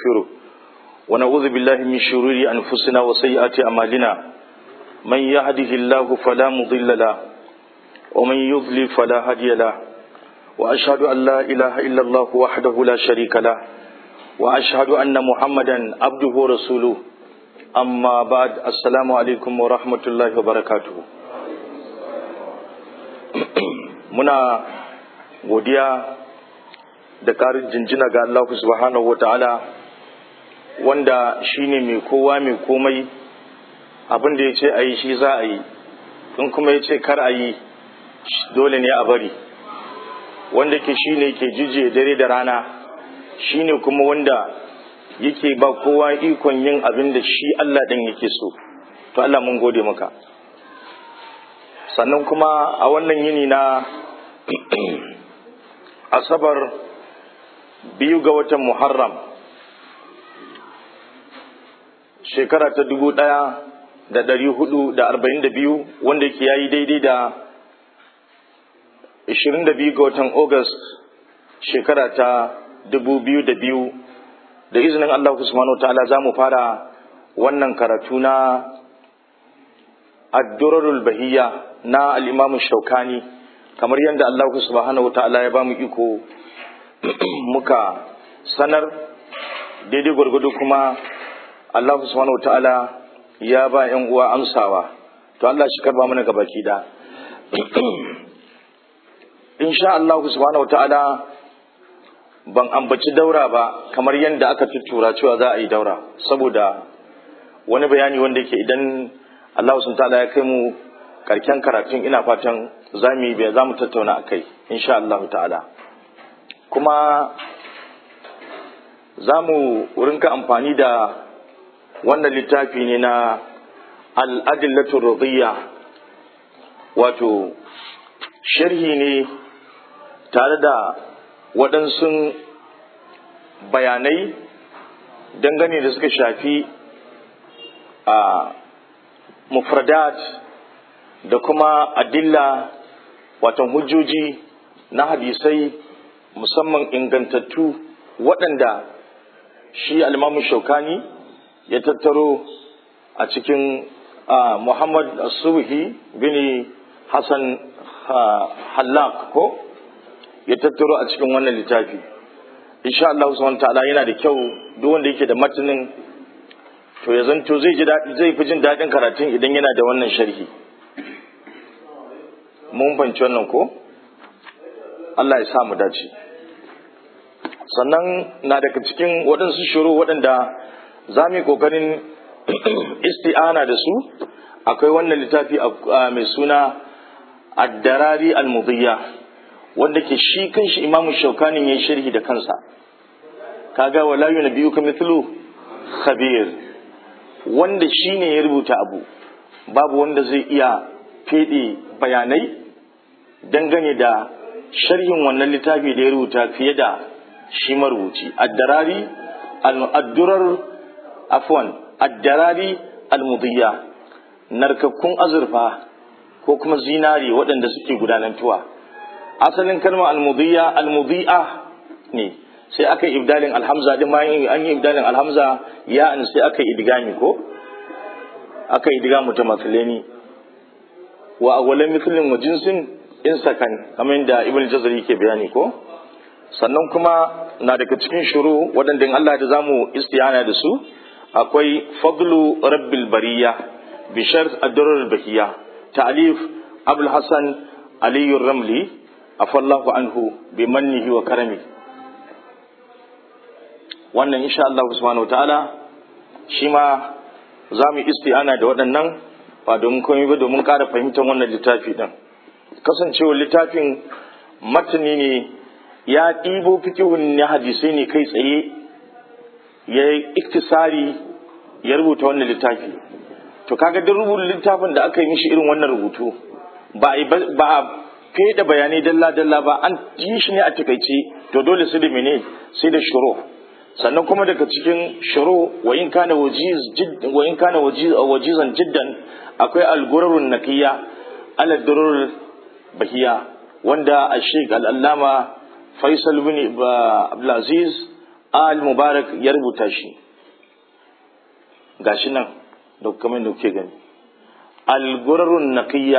ونستغفره ونعوذ بالله من شرور أنفسنا وسيئات أعمالنا من يهده الله فلا مضل له ومن يضلل فلا هادي له وأشهد أن لا إله إلا الله وحده لا شريك له وأشهد أن محمدا عبده ورسوله أما بعد السلام عليكم ورحمة الله وبركاته muna godiya da ƙarin jinjina ga Allah subhanahu wata'ala wanda shine mai kowa mai komai abin da ya ce a yi shi za a yi in kuma ya ce kar a yi dole ne a bari wanda ke shi ne ke jije dare da rana shi ne kuma wanda yake ba kowa ikon yin abin da shi Allah ɗin yake so to Allah mun gode maka sannan kuma a wannan yini na asabar biyu ga watan muharram shekara ta dubu ɗaya da ɗari hudu da arba'in da biyu wanda ke yayi daidai da ashirin da biyu ga watan august shekara ta dubu biyu da biyu da izinin allah subhanahu wa ta'ala za mu fara wannan karatu na addurarul bahiyya na al'imamu shaukani kamar yadda Allah subhanahu ta'ala ya ba mu iko muka sanar daidai gwargwado kuma Allah subhanahu ta'ala ya ba ‘yan uwa amsawa to Allah shi karba mana gabaki da insha Allah subhanahu ta'ala ban ambaci daura ba kamar yadda aka tuttura cewa za a yi daura saboda wani bayani wanda yake idan Allah subhanahu ta'ala ya kai mu karken karatun ina fatan za mu yi za mu tattauna a kai insha Allah ta'ala kuma za mu rinka amfani da wannan littafi ne na al'adillatu radiyya wato sharhi ne tare da waɗansu bayanai dangane da suka shafi a mufradat da kuma adilla watan hujjoji na hadisai musamman ingantattu waɗanda shi alimamu shaukani ya tattaro a cikin muhammad asuhi bin hassan hallak ko ya tattaro a cikin wannan littafi insha Allah subhanahu ta'ala yana da kyau duk wanda yake da matanin to ya zanto zai ji zai fi jin daɗin karatun idan yana da wannan sharhi mun fahimci wannan ko Allah ya sa mu dace sannan na daga cikin waɗansu shuru waɗanda za mu yi ƙoƙarin isti'ana da su akwai wannan littafi mai suna addarari al-mudiyya wanda ke shi kanshi imamu shaukanin ya sharhi da kansa kaga wala yunabiyuka mithlu khabir wanda shi ne ya rubuta abu babu wanda zai iya fede bayanai dangane da sharhin wannan littafi da ya rubuta fiye da shi marubuci addarari addurar afwan addarari almudiyya narkakkun azurfa ko kuma zinari waɗanda suke gudanantuwa asalin kalmar almudiyya almudiyya ne sai aka yi ibdalin alhamza din bayan an yi ibdalin alhamza ya an sai aka yi idgami ko aka yi idgamu ta matsaleni wa awwalan mithlin wa jinsin in sakan kamar da ibn jazari ke bayani ko sannan kuma na daga cikin shuru waɗanda Allah da zamu istiyana da su akwai fadlu rabbil bariya bi shart ad-durar bahiya ta'alif abul hasan ali ramli afallahu anhu bi mannihi wa karami wannan insha Allah subhanahu wa ta'ala shi ma za mu istiyana da waɗannan ba domin komai ba domin ƙara fahimtar wannan littafi ɗin kasancewar littafin matani ne ya ɗibo fikihun na hadisai ne kai tsaye ya yi iktisari ya rubuta wannan littafi to kaga duk rubuta littafin da aka yi mishi irin wannan rubutu ba a da bayanai dalla-dalla ba an yi shi ne a takaice to dole su da mene sai da shuru sannan kuma daga cikin shuru wa in kana wajiz wa in kana wajizan jiddan akwai al-gurarun naqiya ala durur bahiya wanda a sheik al'allama faisal bin abdulaziz al mubarak ya rubuta shi gashi nan da kamar da kuke gani al-gurarun naqiyya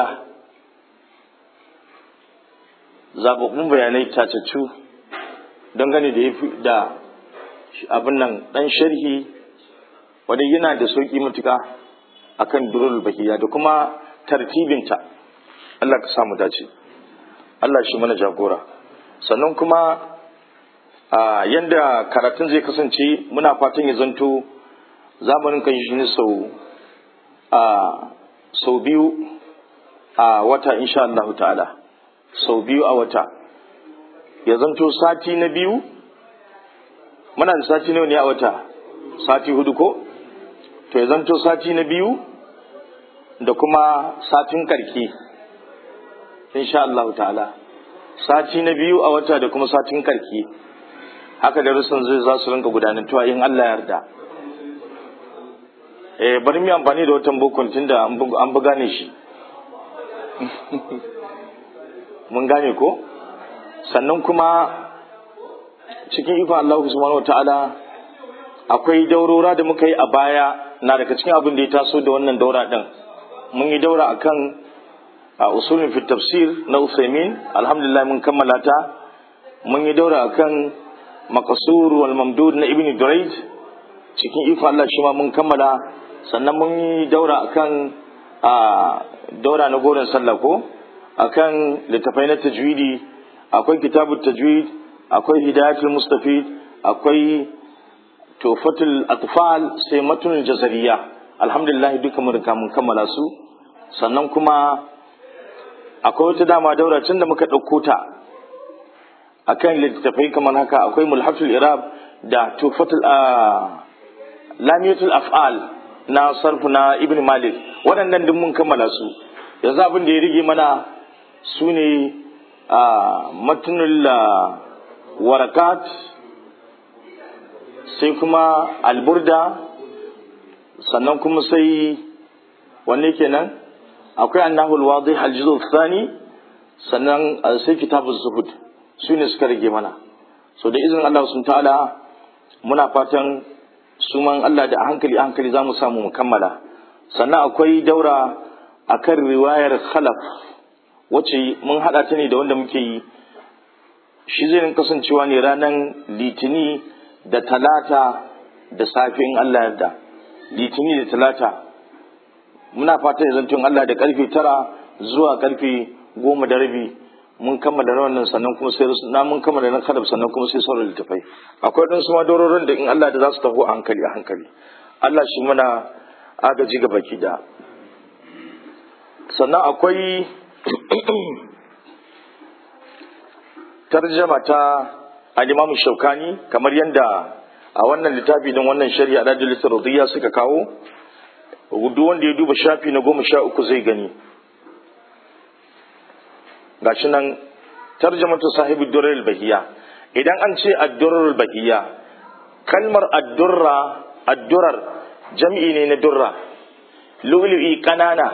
zababbun bayanai tacaccu dangane da yafi da abin nan dan sharhi wanda yana da sauki matuka akan durul bahiya da kuma tartibinta Allah ka samu dace Allah shi mana jagora sannan kuma a yanda karatun zai kasance muna fatan ya zanto zamanin kan shi ne sau a sau biyu a wata insha Allah ta'ala sau biyu a wata ya zanto sati na biyu muna da sati nawa ne a wata sati hudu ko to ya zanto sati na biyu da kuma satin karki insha Allah ta'ala sati na biyu a wata da kuma satin karki haka da rusun zai za su rinka gudanantuwa in Allah yarda eh bari mu amfani da watan bukun tunda an buga ne shi mun gane ko sannan kuma cikin ikon Allah subhanahu wataala akwai daurora da muka yi a baya na daga cikin abin da ya taso da wannan daura din mun yi daura akan a usulin fi tafsir na Usaimin alhamdulillah mun kammala ta mun yi daura akan maqsur wal mamdud na Ibn Durayd cikin ikon Allah shi ma mun kammala sannan mun yi daura akan a daura na goron sallah ko akan littafai na tajwidi akwai kitabut tajwid akwai hidayatul mustafid akwai tufatul atfal sai matunul jazariya alhamdulillah duka mun riga mun kammala su sannan kuma akwai wata dama daura tun da muka ɗauko ta akan littattafai kamar haka akwai mulhatul irab da tufatul lamiyatul af'al na sarfu na ibn malik waɗannan duk mun kammala su yanzu abin da ya rige mana su ne matunul warakat sai kuma alburda sannan kuma sai wanne kenan akwai annahul wadih aljuzu thani sannan sai kitabuz zuhud su ne suka rage mana so da izinin Allah sun ta'ala muna fatan su man Allah da hankali hankali za mu samu mu kammala sannan akwai daura akan riwayar khalaf wacce mun hada ta ne da wanda muke yi shi zai kasancewa ne ranar litini da talata da safin Allah yarda litini da talata muna fata ya zantun Allah da karfe tara zuwa karfe goma da rabi mun kammala wannan sannan kuma sai na mun kammala na kadab sannan kuma sai sauran littafai akwai ɗan suma dororin da in Allah da za su taho a hankali a hankali Allah shi mana agaji ga baki da sannan akwai tarjama ta al-Imam Shaukani kamar yadda a wannan littafi din wannan shari'a da Jalisa Radiyya suka kawo duk wanda ya duba shafi na goma sha uku zai gani gashi nan tarjamatu sahibi durar bahiya idan an ce addurar bahiya kalmar addurra addurar jam'i ne na durra lu'lu'i kanana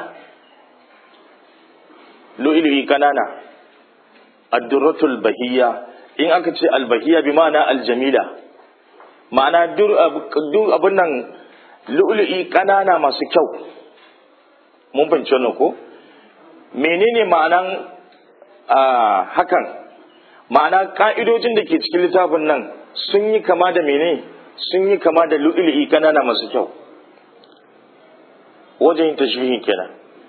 lu'lu'i kanana addurratul bahiya in aka ce albahiya bi ma'ana aljamila ma'ana duk abin nan lu'lu'i kanana masu kyau mun fahimci wannan ko menene ma'anan hakan ma'ana ka'idojin da ke cikin littafin nan sun yi kama da mene sun yi kama da lu'lu'i kanana masu kyau wajen yin tashbihin kenan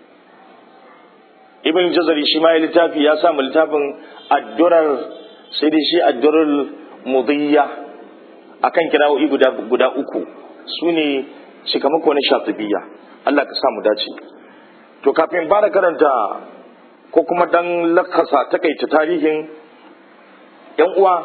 ibn jazari shi ma ya littafi ya samu littafin addurar sai dai shi addurar mudiyya akan kirawoyi guda guda uku su ne cikamako na shatibiya Allah ka samu dace to kafin fara karanta ko kuma dan lakasa takaita tarihin yan uwa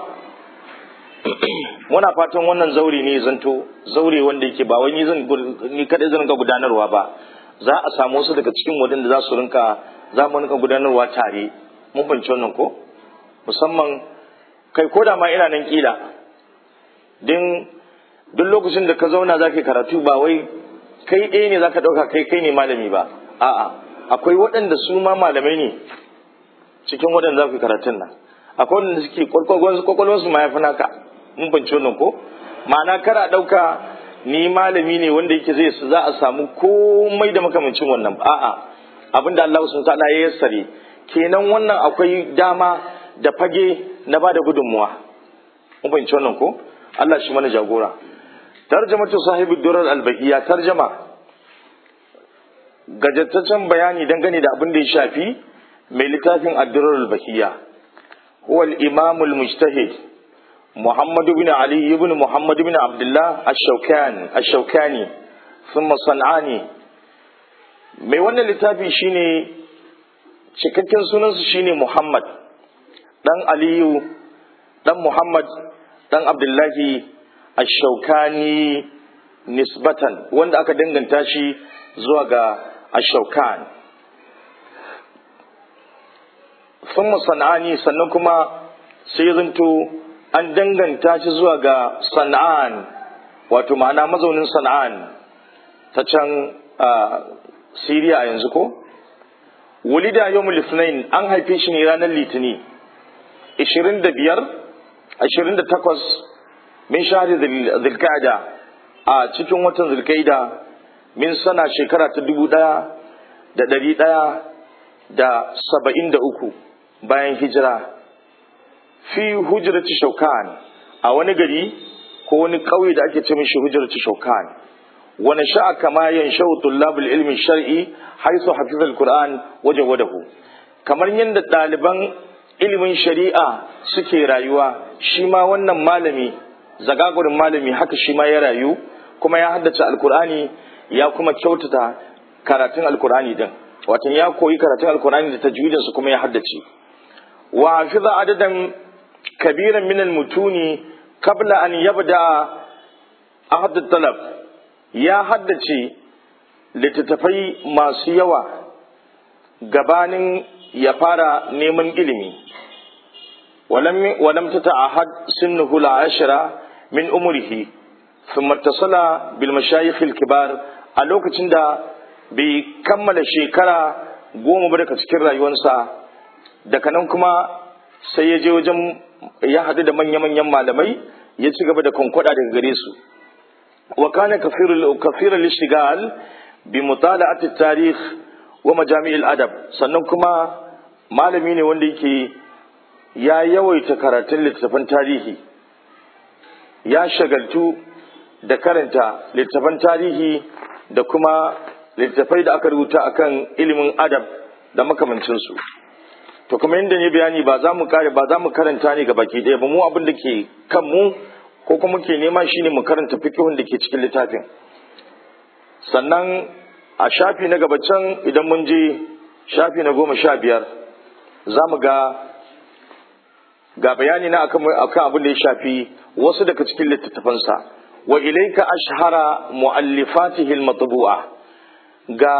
muna fatan wannan zaure ne zanto zaure wanda yake ba wai ni zan ni kadai zan ga gudanarwa ba za a samu wasu daga cikin wadanda za su rinka za mu rinka gudanarwa tare mun fahimci wannan ko musamman kai ko da ma ina nan kila din duk lokacin da ka zauna za ka karatu ba wai kai ɗaya ne za ka ɗauka kai kai ne malami ba a'a akwai waɗanda su ma malamai ne cikin waɗanda za ku karatun nan akwai waɗanda suke kwakwalwarsu ma ya fi naka mun banci wannan ko ma'ana kara ɗauka ni malami ne wanda yake zai za a samu komai da makamancin wannan a'a abinda Allah sun ta'ala ya yassare kenan wannan akwai dama da fage na bada gudunmuwa mun fahimci wannan ko Allah shi mana jagora tarjamatu sahibi durar albahiya tarjama gajattaccen bayani dangane da abin da ya shafi mai littafin addurar albahiya huwa al-imam al-mujtahid محمد بن علي بن محمد بن عبد الله الشوكاني الشوكاني ثم صنعاني mai wannan littafi shine cikakken sunansa shine Muhammad dan Aliyu dan Muhammad dan Abdullahi Ash-Shawkani nisbatan wanda aka danganta shi zuwa ga Ash-Shawkan thumma sanani sannan kuma sai zanto an danganta shi zuwa ga sana'an wato ma'ana mazaunin sana'an ta can siriya a yanzu ko wulida yawmul litinin an haife shi ne ranar litini 25 28 min shahri zulqa'da a cikin watan zulqa'da min sana shekara ta dubu ɗaya da ɗari ɗaya da saba'in da uku bayan hijira fi hujrati shaukan a wani gari ko wani ƙauye da ake ce mishi hujrati shaukan wani sha'a kama yan shau tullabul ilmi shar'i haisu hafizal qur'an waje wadahu kamar yadda ɗaliban ilimin shari'a suke rayuwa shi ma wannan malami zagagurin malami haka shi ma ya rayu kuma ya haddace alkur'ani ya kuma kyautata karatun alkur'ani din watan ya koyi karatun alkur'ani da tajwidinsa kuma ya haddace wa hafiza adadan كبيرا من المتون قبل أن يبدأ عهد الطلب يا حدثي littattafai masu yawa gabanin ya fara neman ilimi walam ta ta'ahad sinnuhu la'ashira min umrihi thumma tasala bil mashayikh al kibar a lokacin da bai kammala shekara goma ba daga cikin rayuwarsa daga nan kuma sai ya je wajen ya haɗu da manya-manyan malamai ya ci gaba da kwankwada daga gare su wa kana kafirul ishtigal bi mutala'at tarikh wa majami'il adab sannan kuma malami ne wanda yake ya yawaita karatun littattafan tarihi ya shagaltu da karanta littattafan tarihi da kuma littattafai da aka rubuta akan ilimin adab da makamancinsu to kuma yadda ne bayani ba za mu kare ba za mu karanta ne ga baki ɗaya ba mu abin da ke kan mu ko kuma ke nema shine mu karanta fikihun da ke cikin littafin sannan a shafi na gaba can idan mun je shafi na goma sha biyar za mu ga ga bayani na akan akan abin da ya shafi wasu daga cikin littattafansa wa ilaika ashhara muallifatihi al-matbu'a ga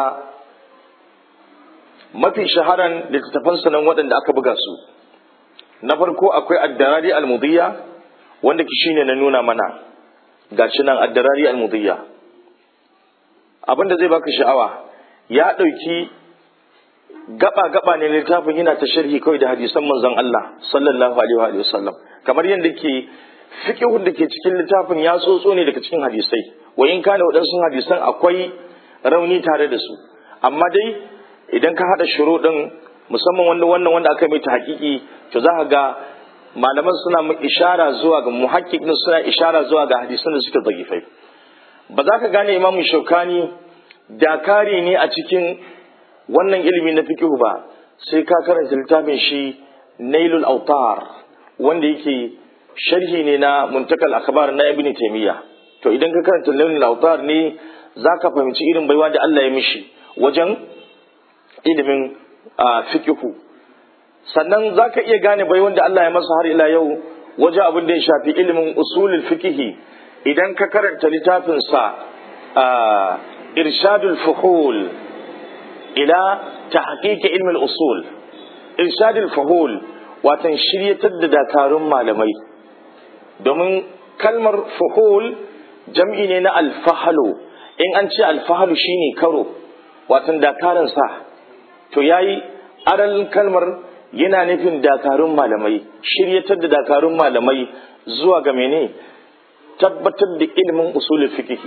mafi shaharan littattafansa nan waɗanda aka buga su na farko akwai addarari al-mudiyya wanda ki shine na nuna mana gashi nan addarari al-mudiyya abinda zai baka sha'awa ya ɗauki gaba gaba ne littafin yana ta sharhi kawai da hadisan manzon Allah sallallahu alaihi wa sallam kamar yadda ke fiqhun da ke cikin littafin ya tsotso ne daga cikin hadisai wa in kana waɗansu hadisan akwai rauni tare da su amma dai idan ka haɗa shuru ɗin musamman wanda wannan wanda aka mai ta hakiki to za ka ga malaman suna mu ishara zuwa ga muhakkik din suna ishara zuwa ga hadisan da suke zagifai ba za ka gane imamu shaukani dakari ne a cikin wannan ilimi na fiqh ba sai ka karanta littafin shi nailul autar wanda yake sharhi ne na muntakal akhbar na ibn taymiya to idan ka karanta nailul autar ne za ka fahimci irin baiwa da Allah ya mishi wajen ilimin fikihu sannan za ka iya gane bai wanda Allah ya masa har ila yau wajen abin da ya shafi ilimin usulul fikihi idan ka karanta littafinsa irshadul fuhul ila tahqiq ilmin usul irshadul fuhul watan shiryatar da dakarun malamai domin kalmar fuhul jam'i ne na alfahalu in an ce alfahalu shine karo watan dakarun sa to yayi aral kalmar yana nufin dakarun malamai shiryatar da dakarun malamai zuwa ga mene tabbatar da ilimin usulul fiqh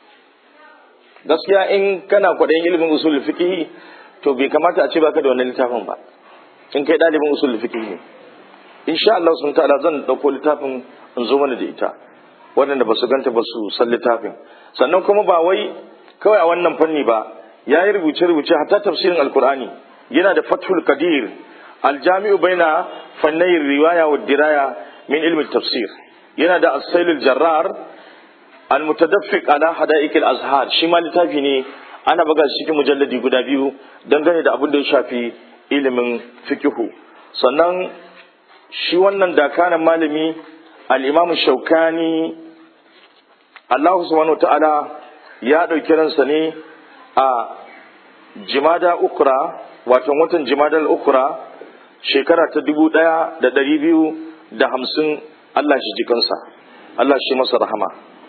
gaskiya in kana kwaɗayin ilimin usulul fiqh to bai kamata a ce baka da wannan littafin ba in kai ɗalibin usulul fiqh ne insha Allah sun ta'ala zan dauko littafin in zo mana da ita waɗanda ba su ganta ba su san littafin sannan kuma ba wai kawai a wannan fanni ba ya yi rubuce-rubuce hatta tafsirin alkur'ani yana da fathul qadir aljami'u baina fannayin riwaya wa diraya min ilmin tafsir yana da asailul jarrar almutadaffiq ala hada'iq azhar shi ma littafi ne ana buga shi cikin mujalladi guda biyu dangane da abin da ya shafi ilimin fikihu sannan shi wannan dakanan malami al-imam shaukani Allah subhanahu wa ta'ala ya ɗauki ransa ne a jimada ukra wato watan jimada ukra shekara ta dubu ɗaya da ɗari biyu da hamsin Allah shi jikansa Allah shi masa rahama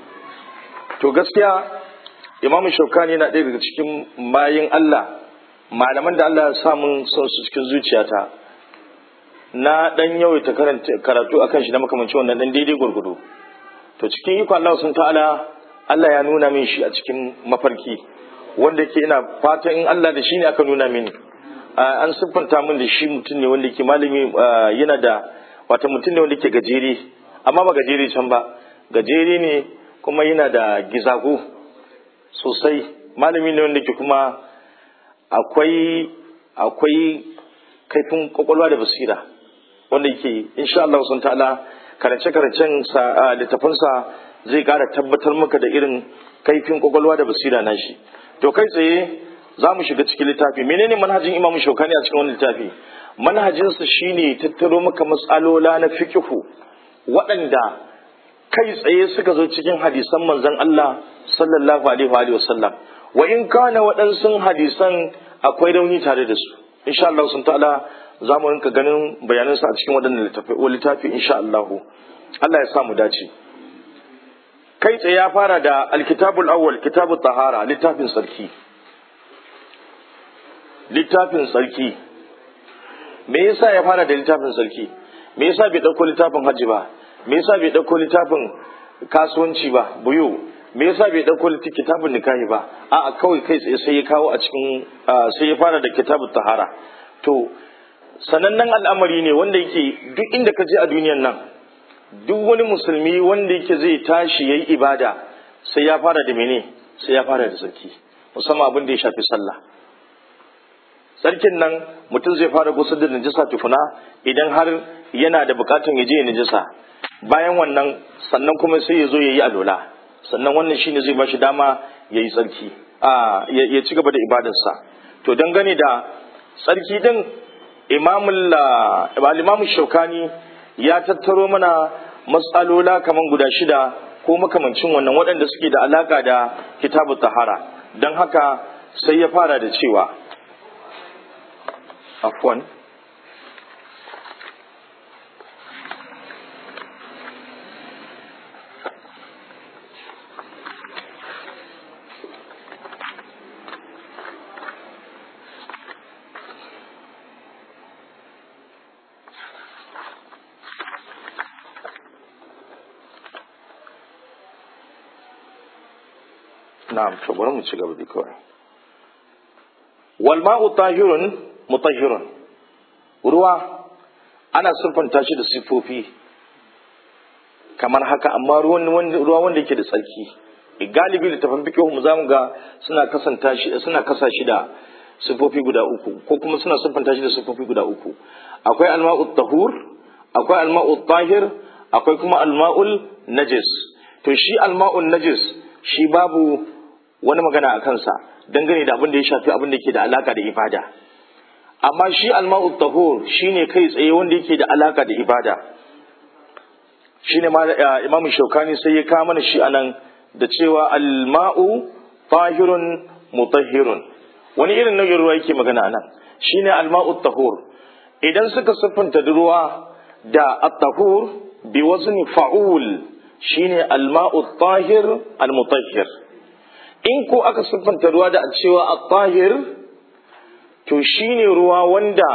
to gaskiya imamu shaukani yana ɗaya daga cikin mayin Allah malaman da Allah ya samun son su cikin zuciyata na ɗan yawaita karatu akan shi na makamancin wannan ɗan daidai gwargwado to cikin iko Allah sun ta'ala Allah ya nuna min shi a cikin mafarki wanda ke ina fatan in Allah da shi ne aka nuna mini an siffanta min da shi mutum ne wanda ke malami yana da wata mutum ne wanda ke gajere amma ba gajere can ba gajere ne kuma yana da gizago sosai malami ne wanda ke kuma akwai akwai kaifin kwakwalwa da basira wanda ke insha Allah sun ta'ala karance-karancen littafansa zai kara tabbatar maka da irin kaifin kwakwalwa da basira na shi to kai tsaye za mu shiga cikin littafi menene manhajin imamu shaukani a cikin wani littafi manhajinsa shine tattaro maka matsalola na fikihu waɗanda kai tsaye suka zo cikin hadisan manzon Allah sallallahu alaihi wa sallam wa in kana waɗansu hadisan akwai rauni tare da su insha Allah sun ta'ala za mu rinka ganin bayanansa a cikin waɗannan littafi insha Allah Allah ya sa mu dace kai tsaye ya fara da alkitabul awwal kitabut tahara littafin sarki littafin sarki me yasa ya fara da littafin sarki me yasa bai dauko littafin hajji ba me yasa bai dauko littafin kasuwanci ba buyu me yasa bai dauko kitabun nikahi ba a'a kawai kai tsaye sai ya kawo a cikin sai ya fara da kitabut tahara to sanannen al'amari ne wanda yake duk inda ka je a duniyan nan duk wani musulmi wanda yake zai tashi yayi ibada sai ya fara da mene sai ya fara da sarki musamman abin da ya shafi sallah sarkin nan mutum zai fara gusar da najisa tukuna idan har yana da bukatun ya je ya najisa bayan wannan sannan kuma sai ya zo ya yi alola sannan wannan shine zai bashi dama ya yi tsarki ya ci gaba da ibadarsa to dangane da tsarki din imamul shaukani ya tattaro mana matsalola kaman guda shida ko makamancin wannan waɗanda suke da alaka da kitabu tahara don haka sai ya fara da cewa afwan na'am to bari mu ci gaba da kawai wal ma'u tahirun mutahhirun ruwa ana siffanta shi da sifofi kamar haka amma ruwan ruwa wanda yake da tsarki galibi da tafan fiqh mu zamu ga suna kasanta shi suna kasa shi da sifofi guda uku ko kuma suna siffanta shi da sifofi guda uku akwai alma'u tahur akwai alma'u tahir akwai kuma alma'ul najis to shi alma'ul najis shi babu wani magana a kansa dangane da abin da ya shafi abin da ke da alaka da ibada amma shi alma'u tahur shine kai tsaye wanda yake da alaka da ibada shine ma imam shaukani sai ya kawo mana shi anan da cewa alma'u tahirun mutahhirun wani irin nau'in ruwa yake magana anan shine alma'u tahur idan suka siffanta ruwa da at-tahur bi wazni fa'ul shine alma'u tahir al-mutahhir in ko aka siffanta ruwa da cewa at-tahir to shine ruwa wanda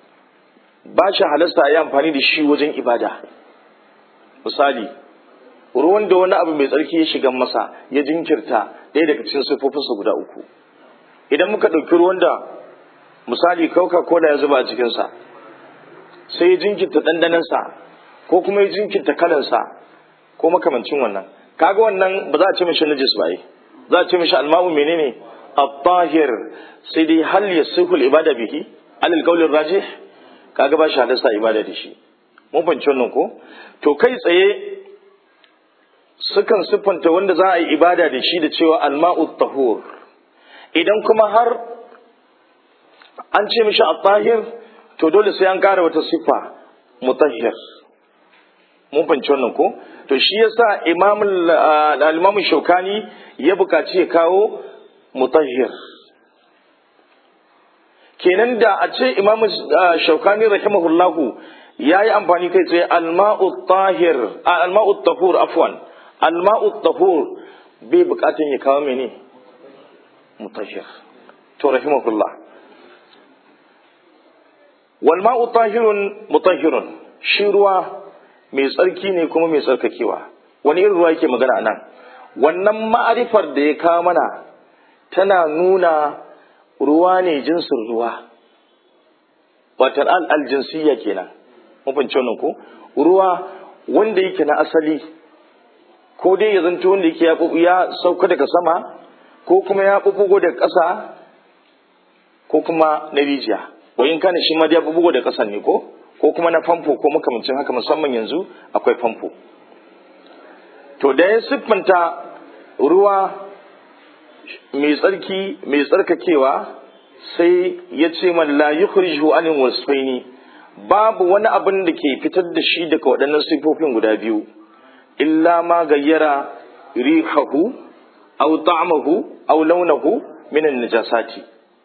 ba shi halasta yi amfani da shi wajen ibada misali ruwan da wani abu mai tsarki ya shiga masa ya jinkirta ɗaya daga cikin siffofinsa guda uku idan muka ɗauki ruwan da misali coca cola ya zuba a cikinsa sai ya jinkirta ɗanɗanansa ko kuma ya jinkirta kalansa ko makamancin wannan kaga wannan ba za a ce mishi najis ba yi za a ce mishi alma'u menene at-tahir sai dai hal yasihul ibada bihi alal qawlir rajih kaga ba shi hadasa ibada da shi mun fahimci wannan ko to kai tsaye sukan siffanta wanda za a yi ibada da shi da cewa alma'u tahur idan kuma har an ce mishi at-tahir to dole sai an kara wata siffa mutahhir mun fahimci wannan ko to shi yasa imam al-imam shaukani ya bukaci ya kawo mutahhir kenan da a ce imam shaukani rahimahullahu ya yi amfani kai tsaye alma'u tahir alma'u tahur afwan alma'u tahur bai bukatun ya kawo mene mutahhir to rahimahullah wal ma'u tahirun mutahhirun shi ruwa mai tsarki ne kuma mai tsarkakewa wani irin ruwa yake magana nan wannan ma'arifar da ya kawo mana tana nuna ruwa ne jinsin ruwa watar al'aljinsiyya kenan mafince wannan ko ruwa wanda yake na asali ko dai ya zanto wanda yake ya sauka daga sama ko kuma ya bubugo daga ƙasa ko kuma na rijiya wayin kana shi ma ya bubugo da ƙasan ne ko ko kuma na famfo ko makamancin haka musamman yanzu akwai famfo to da ya siffanta ruwa mai tsarki mai tsarkakewa sai ya ce man la yukhrijuhu anil wasfaini babu wani abin da ke fitar da shi daga waɗannan sifofin guda biyu illa ma gayyara rihahu aw ta'amahu aw launahu min an-najasati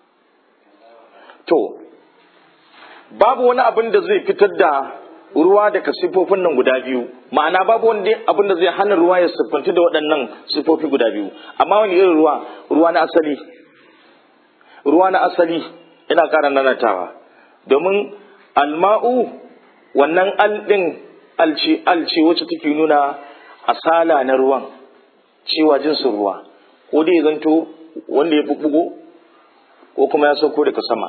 to babu wani abin da zai fitar da ruwa daga sifofin nan guda biyu ma'ana babu wani abin da zai hana ruwa ya siffanci da waɗannan sifofi guda biyu amma wani irin ruwa ruwa na asali ruwa na asali ina ƙara nanatawa domin alma'u wannan aldin alce alce wacce take nuna asala na ruwan cewa jinsin ruwa ko dai ya zanto wanda ya bubbugo ko kuma ya sauko daga sama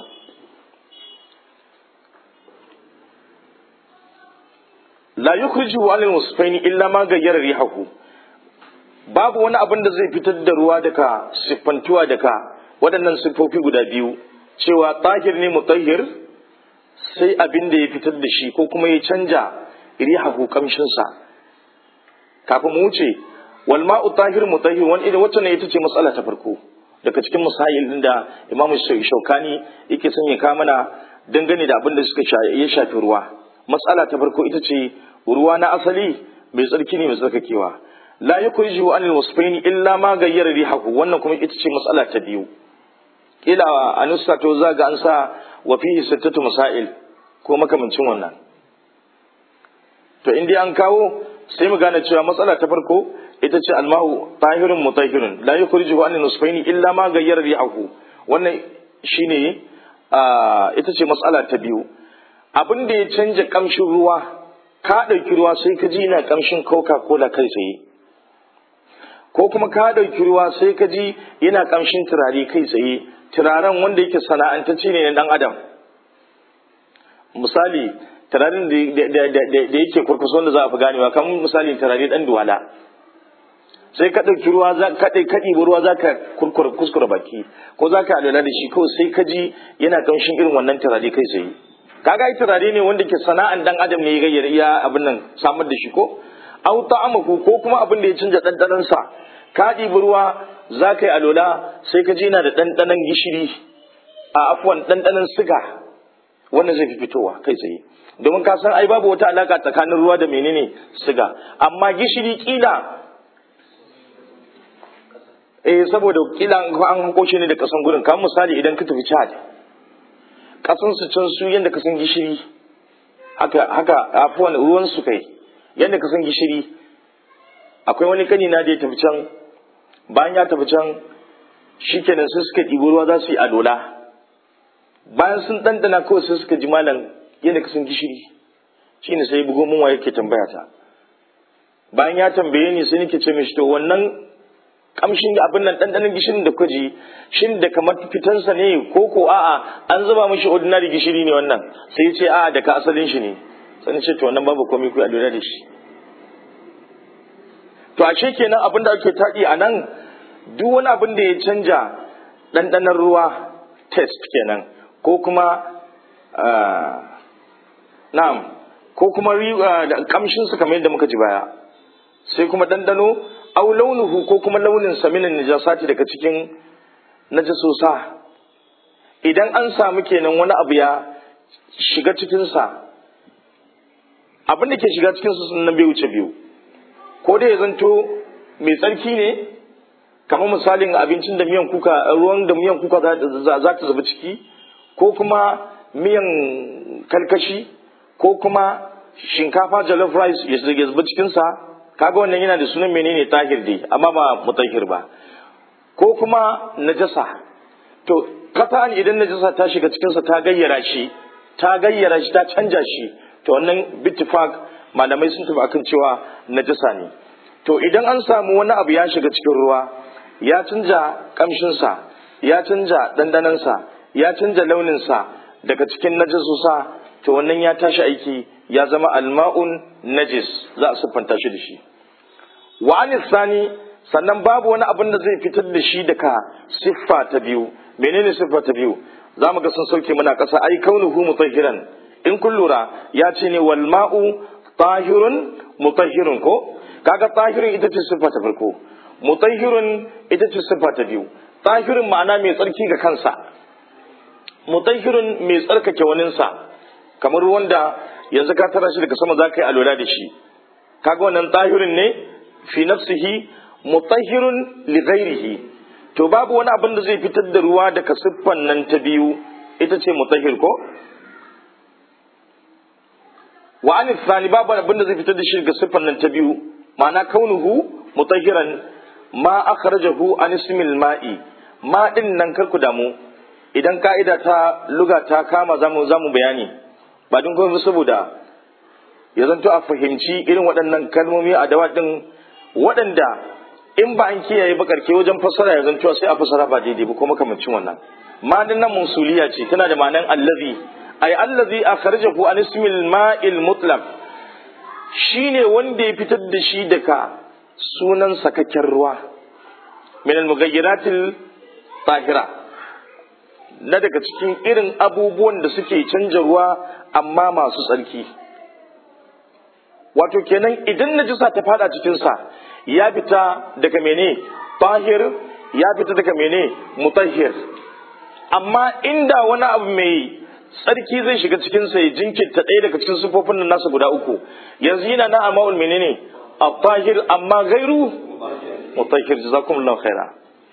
la yukhrijuhu anil wasfaini illa ma gayyara rihahu babu wani abin da zai fitar da ruwa daga siffantuwa daga waɗannan siffofi guda biyu cewa tahir ne mutahhir sai abin da ya fitar da shi ko kuma ya canja rihahu kamshinsa kafin mu wuce wal ma'u tahir mutahhir wani idan wacce ne ita ce matsala ta farko daga cikin masail din da imamu shaukani yake son ya kawo mana dangane da abin da suka ya shafi ruwa matsala ta farko ita ce ruwa na asali mai tsarki ne mai tsarkakewa la yukhrijuhu anil wasfaini illa ma gayyara rihahu wannan kuma ita ce matsala ta biyu kila a nusa to za ga an sa wa fihi sittatu masail ko makamancin wannan to in dai an kawo sai mu gane cewa matsala ta farko ita ce almahu tahirun mutahirun la yukhrijuhu anil wasfaini illa ma gayyara rihahu wannan shine ita ce matsala ta biyu abin da ya canja kamshin ruwa ka ɗauki ruwa sai ka ji na kamshin coca cola kai tsaye ko kuma ka ɗauki ruwa sai ka ji yana kamshin turare kai tsaye turaren wanda yake sana'antacce ne na ɗan adam misali turaren da yake kurkusa wanda za a fi ganewa kamar misali turare ɗan duwala sai ka ɗauki ruwa za ka ɗai kaɗi ruwa za ka kuskura baki ko za ka alwala da shi kawai sai ka ji yana kamshin irin wannan turare kai tsaye kaga ai turare ne wanda ke sana'an dan adam ne ya gayyar iya abin nan samar da shi ko au ta'amaku ko kuma abin da ya canja dandanan sa ka ɗibi ruwa za ka yi alola sai ka ji yana da dandanan gishiri a afwan dandanan siga wannan zai fi fitowa kai tsaye domin ka san ai babu wata alaka tsakanin ruwa da menene siga amma gishiri kila eh saboda kila an hako shi ne da kasan gurin kamar misali idan ka tafi Chad kasan su can su yadda ka san gishiri haka haka afuwan ruwan su kai yadda ka san gishiri akwai wani kani na da ya tafi can bayan ya tafi can shikenan sai suka ɗibi ruwa za su yi adola bayan sun ɗanɗana kawai sai suka ji malam yadda ka san gishiri shine sai bugo mun waye ke tambaya ta bayan ya tambaye ni sai nake ce mishi to wannan kamshin abin nan ɗanɗanon gishirin da kuka ji shin da kamar fitansa ne ko ko a'a an zuba mishi ordinary gishiri ne wannan sai ya ce a'a daga asalin shi ne sai ce to wannan babu komai ku a lura da shi to ashe kenan abin da ake taɗi a nan duk wani abin da ya canja ɗanɗanon ruwa test kenan ko kuma na'am ko kuma kamshin su kamar yadda muka ji baya sai kuma ɗanɗano au launuhu ko kuma launin saminin najasati daga cikin najasosa idan an samu kenan wani abu ya shiga cikinsa abin da ke shiga cikinsa sun nan bai wuce biyu ko da ya zanto mai tsarki ne kamar misalin abincin da miyan kuka ruwan da miyan kuka za ta zuba ciki ko kuma miyan kalkashi ko kuma shinkafa jollof rice ya zuba cikinsa kaga wannan yana da sunan menene tahir dai amma ba mutahhir ba ko kuma najasa to kafan idan najasa ta shiga cikinsa ta gayyara shi ta gayyara shi ta canja shi to wannan bittifak malamai sun tafi akan cewa najasa ne to idan an samu wani abu ya shiga cikin ruwa ya canja kamshinsa ya canja dandanansa ya canja launinsa daga cikin najasusa to wannan ya tashi aiki ya zama alma'un najis za a siffanta shi da shi wa sani sannan babu wani abin da zai fitar da shi daga siffa ta biyu menene siffa ta biyu za mu ga sun sauke muna ƙasa ai kaunuhu mutahhiran in kun lura ya ce ne wal ma'u tahirun mutahhirun ko kaga tahirun ita ce siffa ta farko mutahhirun ita ce siffa ta biyu tahirun ma'ana mai tsarki ga kansa mutahhirun mai tsarkake waninsa kamar wanda yanzu ka tara shi daga sama za ka yi alwala da shi kaga wannan tahirun ne fi nafsihi mutahhirun li ghairihi to babu wani abin da zai fitar da ruwa daga siffan nan ta biyu ita ce mutahhir ko wa an thani babu abin da zai fitar da shi daga siffan nan ta biyu ma'ana kaunuhu mutahhiran ma akhrajahu an ismil ma'i ma din nan kar ku damu idan ka'ida ta luga ta kama zamu zamu bayani ba dun kuma saboda ya zanto a fahimci irin waɗannan kalmomi a dawa din waɗanda in ba an kiyaye ba karke wajen fassara ya zanto sai a fassara ba daidai ba ko makamancin wannan ma din nan musuliya ce tana da ma'anan allazi ay allazi akhrajahu an ismil ma'il mutlaq shine wanda ya fitar da shi daga sunan sakakken ruwa min al-mughayyiratil tahira na daga cikin irin abubuwan da suke canja ruwa amma masu tsarki wato kenan idan najisa ta fada cikinsa ya fita daga mene tahir ya fita daga mene mutahhir amma inda wani abu mai tsarki zai shiga cikinsa ya jinkirta ɗaya daga cikin sufofin nan nasa guda uku yanzu yana na ama'ul menene at-tahir amma gairu mutahhir jazakumullahu khaira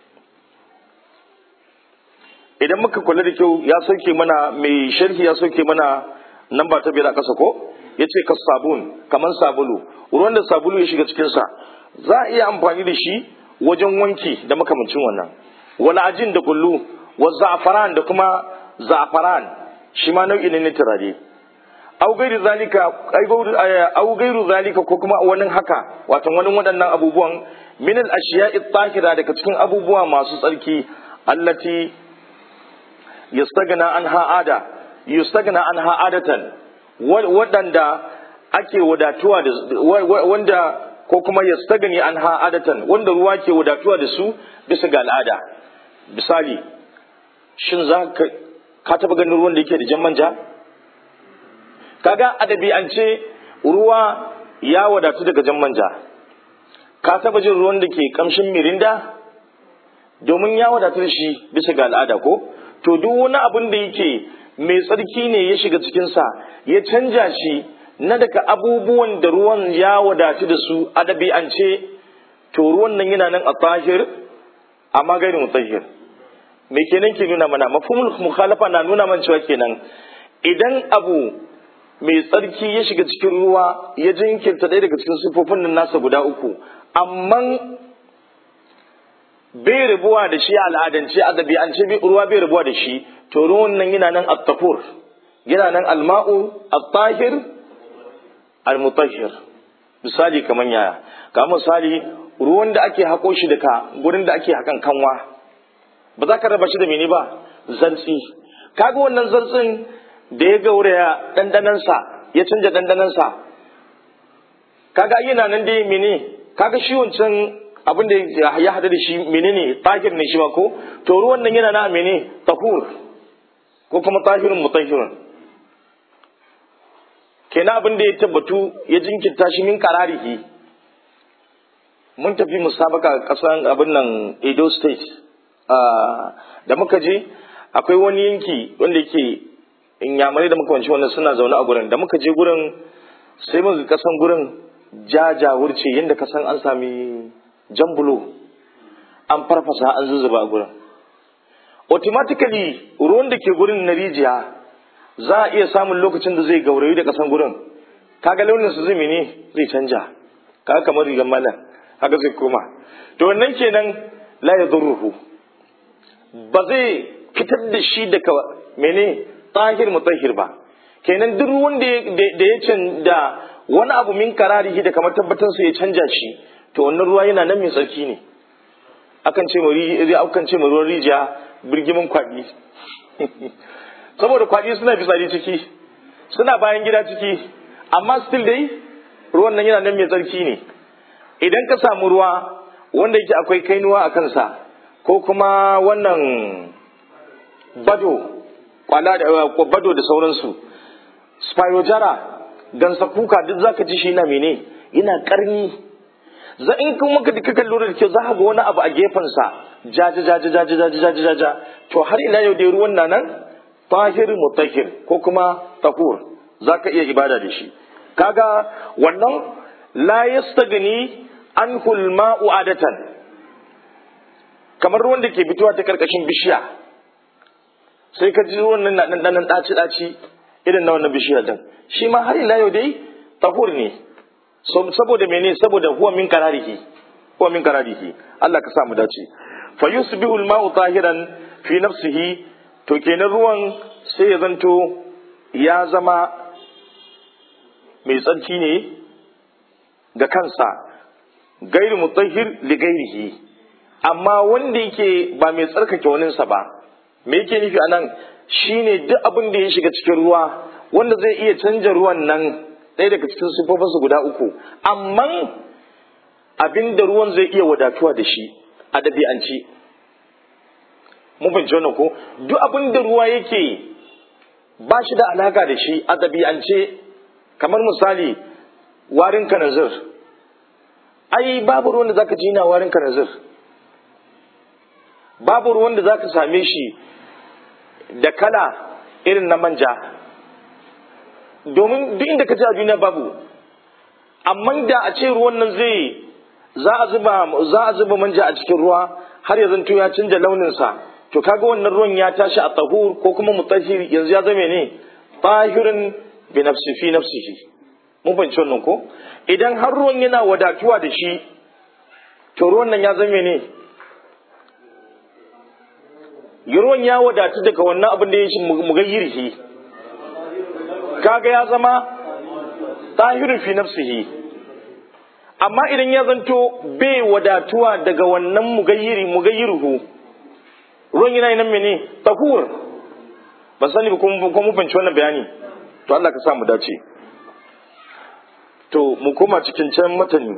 idan muka kula da kyau ya sauke mana mai sharhi ya sauke mana nan ba ta biyar a ƙasa ko ya ce ka sabun kamar sabulu ruwan da sabulu ya shiga cikinsa za a iya amfani da shi wajen wanki da makamancin wannan wala ajin da kullu wa za'afaran da kuma za'afaran shi ma nau'i ne na turare au gairu zalika au gairu zalika ko kuma wani haka wato wani waɗannan abubuwan min al ashiya'i tahira daga cikin abubuwa masu tsarki allati yastagna anha ada yustagna anha adatan waɗanda ake wadatuwa da wanda ko kuma yastagni anha adatan wanda ruwa ke wadatuwa da su bisa ga al'ada misali shin za ka ka taba ganin ruwan da yake da jan manja kaga adabi an ce ruwa ya wadatu daga jan manja ka taba jin ruwan da ke kamshin mirinda domin ya wadatu da shi bisa ga al'ada ko to duk wani abin da yake mai tsarki ne ya shiga cikinsa ya canja shi na daga abubuwan da ruwan ya wadatu da su a ɗabi'ance to ruwan nan yana nan a tahir amma gairin mutahhir me kenan ke nuna mana mafhumul mukhalafa na nuna man cewa kenan idan abu mai tsarki ya shiga cikin ruwa ya jinkirta ɗaya daga cikin sifofin nan nasa guda uku amma bai rabuwa da shi al'adance a ɗabi'ance ruwa bai rabuwa da shi to ruwan nan yana nan at-tafur yana nan al-ma'u at-tahir al-mutahhir misali kamar yaya ga misali ruwan da ake hako shi daga gurin da ake hakan kanwa ba za ka raba shi da mene ba zantsi kaga wannan zantsin da ya gauraya dandanansa ya canja dandanansa kaga yana nan dai mene kaga shi wancan abin da ya hada da shi menene tahir ne shi ba ko to ruwan nan yana na mene tahur ko kuma tahirun mutahhirun kenan abin da ya tabbatu ya jinkirta shi min kararihi mun tafi musabaka kasan abin nan Edo State da muka je akwai wani yanki wanda yake inyamurai da muka wanci wannan suna zaune a gurin da muka je gurin sai muka kasan gurin jajawurce yadda kasan an sami jambulo an farfasa an zuzzuba a gurin automatically ruwan da ke gurin na rijiya za a iya samun lokacin da zai gaurayi da kasan gurin kaga launin su zai ne zai canja kaga kamar rigar malam haka zai koma to wannan kenan la yadurruhu ba zai fitar da shi daga mene tahir mutahhir ba kenan duk ruwan da ya canja wani abu min kararihi da kamar tabbatar su ya canja shi to wannan ruwa yana nan mai tsarki ne akan ce mu akan ce mu ruwan rijiya birgimin kwaɗi saboda kwaɗi suna fitsari ciki suna bayan gida ciki amma still dai ruwan nan yana nan mai tsarki ne idan ka samu ruwa wanda yake akwai kainuwa a kansa ko kuma wannan bado kwala da bado da sauransu spirojara gansa kuka duk zaka ji shi na mene yana karni za in kuma ka dika lura da kyau za ka ga wani abu a gefensa jaja jaja jaja jaja jaja jaja to har ila yau dai ruwan nan tahir mutahhir ko kuma tahur zaka iya ibada da shi kaga wannan la yastagni anhu al-ma'u adatan kamar ruwan da ke fitowa ta karkashin bishiya sai ka ji ruwan nan nan nan daci daci irin na wannan bishiya din shi ma har ila yau dai tahur ne saboda mene saboda huwa min kararihi huwa min kararihi Allah ka sa mu dace fa yusbihu al-ma'u tahiran fi nafsihi to kenan ruwan sai ya zanto ya zama mai tsarki ne ga kansa gairu mutahhir li gairihi amma wanda yake ba mai tsarkake waninsa ba me yake nufi anan shine duk abin da ya shiga cikin ruwa wanda zai iya canja ruwan nan ɗaya daga cikin sufofinsu guda uku amma abin da ruwan zai iya wadatuwa da shi a ɗabi'anci mun fahimci wannan ko duk abin da ruwa yake ba shi da alaka da shi a ɗabi'ance kamar misali warin kanazir ai babu ruwan da zaka ji na warin kanazir babu ruwan da zaka same shi da kala irin na manja domin duk inda ka ji a duniya babu amma da a ce ruwan nan zai za a zuba za a zuba manja a cikin ruwa har ya zanto ya canja launinsa to kaga wannan ruwan ya tashi a tahur ko kuma mutahhir yanzu ya zame ne tahirun bi nafsi fi nafsihi mun fahimci wannan ko idan har ruwan yana wadatuwa da shi to ruwan nan ya zame ne ruwan ya wadatu daga wannan abin da ya shi mugayyirhi kaga ya zama tahirun fi nafsihi amma idan ya zanto bai wadatuwa daga wannan mugayyiri mugayyiruhu ruwan yana nan mene tahur ban sani ba ko mu fahimci wannan bayani to Allah ka sa mu dace to mu koma cikin can matani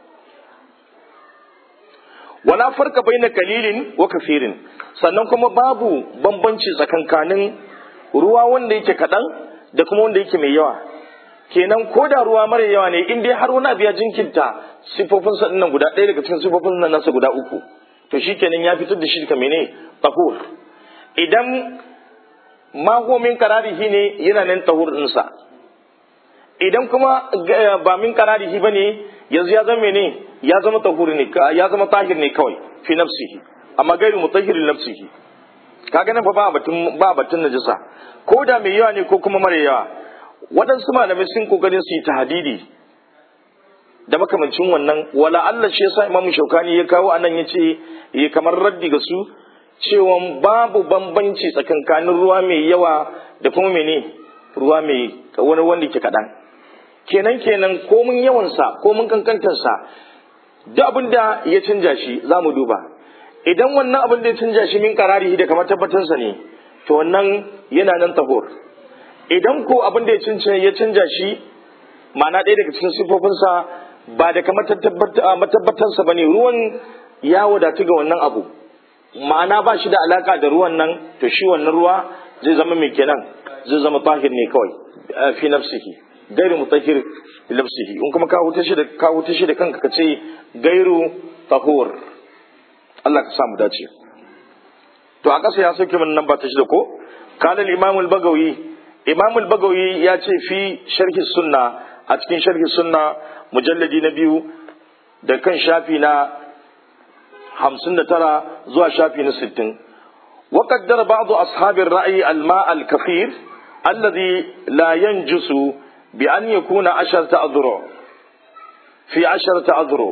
wala farka baina kalilin wa kafirin sannan kuma babu bambanci tsakankanin ruwa wanda yake kaɗan da kuma wanda yake mai yawa kenan ko da ruwa mara yawa ne in dai har wani abu ya jinkinta sifofin sa nan guda ɗaya daga cikin sifofin nan nasa guda uku to shikenan ya fitar da shi ka mene tahur idan mahomin kararihi ne yana nan tahur ɗinsa idan kuma ba min kararihi ba ne yanzu ya zama ne ya zama tahur ne ya zama tahir ne kawai fi nafsihi amma gairu mutahhirin nafsihi kaga nan fa ba batun ba batun najasa ko da mai yawa ne ko kuma mara yawa waɗansu malamai sun kokarin su yi tahdidi da makamancin wannan wala Allah shi yasa Imam Shaukani ya kawo anan yace ya kamar raddi ga su cewa babu bambanci tsakankanin ruwa mai yawa da kuma mene ruwa mai wani wanda ke kaɗan kenan kenan ko mun yawansa ko mun kankantarsa duk abin da ya canja shi za mu duba idan wannan abin da ya canja shi min karari da kamar tabbatarsa ne to wannan yana nan tahur idan ko abin da ya canja ya canja shi ma'ana ɗaya daga cikin sifofinsa ba da kamar matabbatarsa ba ne ruwan ya wadatu ga wannan abu ma'ana ba shi da alaka da ruwan nan to shi wannan ruwa zai zama mai kenan zai zama tahir ne kawai fi nafsihi gairu mutahhir fi nafsihi in kuma ka huta shi da ka huta shi da kanka ka ce gairu tahur Allah ka samu dace to a ƙasa ya sauke min nan ba ta shi da ko qala al-imam al-bagawi imam al-bagawi ya ce fi sharhi sunna a cikin sharhi sunna mujalladi na biyu da kan shafi na hamsin da tara zuwa shafi na sittin وقدر بعض أصحاب الرأي الماء الكثير الذي لا ينجس بأن يكون عشرة أذرع في عشرة أذرع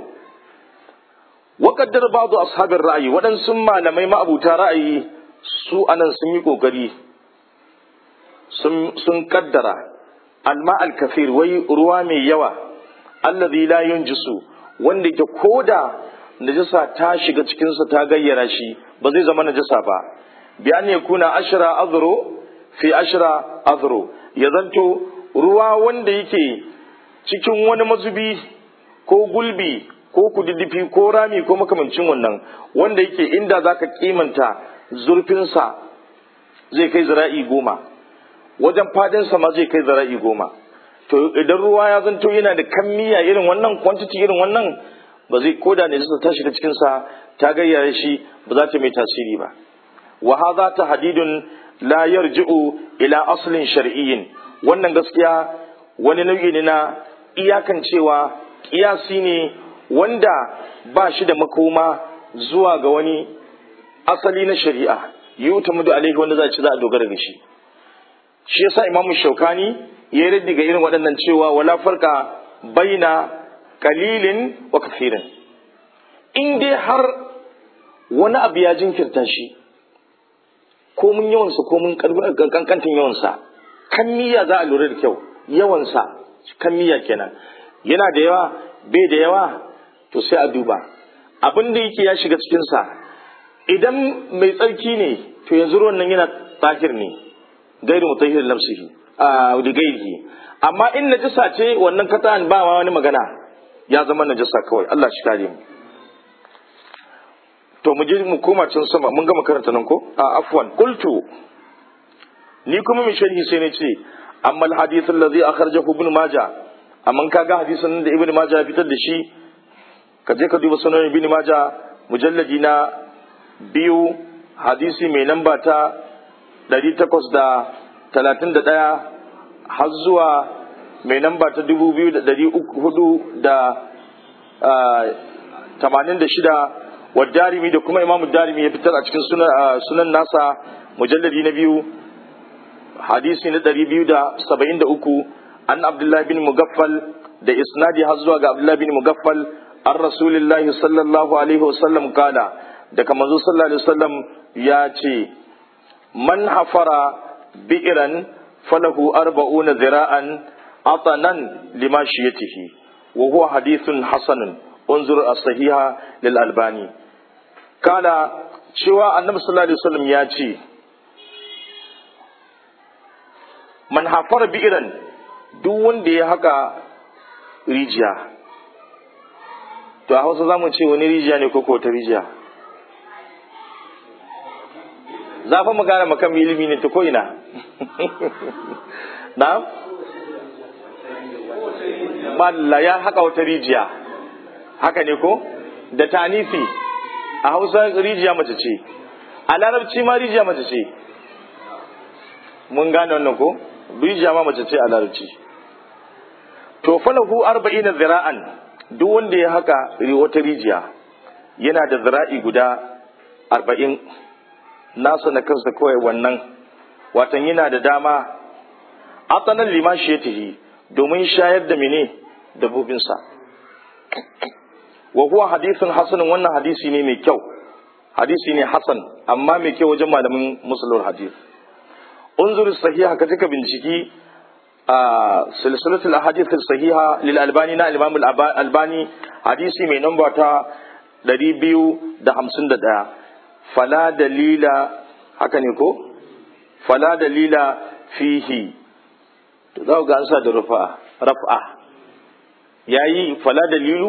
وقدر بعض أصحاب الرأي ودن سمى لما ما أبو رأي سوء أنا سميكو قري سن قدر الماء الكثير وي روامي يوا الذي لا ينجس wanda ke koda najasa ta shiga cikinsa ta gayyara shi ba zai zama najasa ba bi an yakuna ashra azru fi ashra azru ya zanto ruwa wanda yake cikin wani mazubi ko gulbi ko kududdufi ko rami ko makamancin wannan wanda yake inda zaka kimanta zurfinsa zai kai zira'i goma wajen fadinsa ma zai kai zira'i goma to idan ruwa ya zanto yana da kammiya irin wannan quantity irin wannan ba zai koda ne ta shiga cikinsa ta gayyare shi ba za ta mai tasiri ba wa hadha tahdidun la yarji'u ila aslin shar'iyyin wannan gaskiya wani nau'i ne na iyakan cewa kiyasi ne wanda ba shi da makoma zuwa ga wani asali na shari'a yutamadu alaihi wanda za ci za a dogara da shi shi yasa imamu shaukani ya raddi ga irin waɗannan cewa wala farka baina kalilin wa kafirin in dai har wani abu ya jinkirta shi ko mun yawansa ko mun kankantin yawansa kan niyya za a lura da kyau yawansa kan niyya kenan yana da yawa bai da yawa to sai a duba abin da yake ya shiga cikinsa idan mai tsarki ne to yanzu ruwan nan yana tsakir ne gairu mutahhir nafsihi a da gairi amma in najasa ce wannan katan ba ma wani magana ya zama najasa kawai Allah shi kare mu to mu je mu koma can sama mun gama karanta nan ko a afwan qultu ni kuma mai sharhi sai ne ce amma alhadith alladhi akhrajahu ibn majah amma kaga hadisin da ibn majah ya fitar da shi ka je ka duba sunan ibn majah mujalladi na biyu hadisi mai namba ta 831 har zuwa mai namba ta 2486 wa darimi da kuma imamu darimi ya fitar a cikin sunan nasa mujalladi na biyu hadisi na 273 an abdullahi bin mugaffal da isnadi har zuwa ga abdullahi bin mugaffal an rasulillahi sallallahu alaihi wasallam kala daga manzo sallallahu alaihi wasallam ya ce man hafara bi'ran falahu arba'una zira'an atanan limashiyatihi wa huwa hadithun hasanun unzur as-sahiha lil albani kala cewa annabi sallallahu alaihi wasallam ya ce man hafara bi'ran duk wanda ya haka rijiya to a hausa za mu ce wani rijiya ne ko ko ta rijiya za fa mu gane makan ilimi ne ta ko ina na malla ya haka wata rijiya haka ne ko da tanifi a hausa rijiya mace ce a larabci ma rijiya mace ce mun gane wannan ko rijiya ma mace ce a larabci to falahu arba'ina zira'an duk wanda ya haka wata rijiya yana da zira'i guda arba'in nasa na kansa kawai wannan watan yana da dama atanan limashi ya tafi domin shayar da mene dabbobinsa wa huwa hadisin hasanin wannan hadisi ne mai kyau hadisi ne hasan amma mai kyau wajen malamin musulun hadis unzur sahiha ka ka binciki a silsilatul ahadith sahiha lil albani na imam albani hadisi mai namba ta 251 fala dalila haka ne ko fala dalila fihi to za ga an sa da rufa raf'a yayi fala dalilu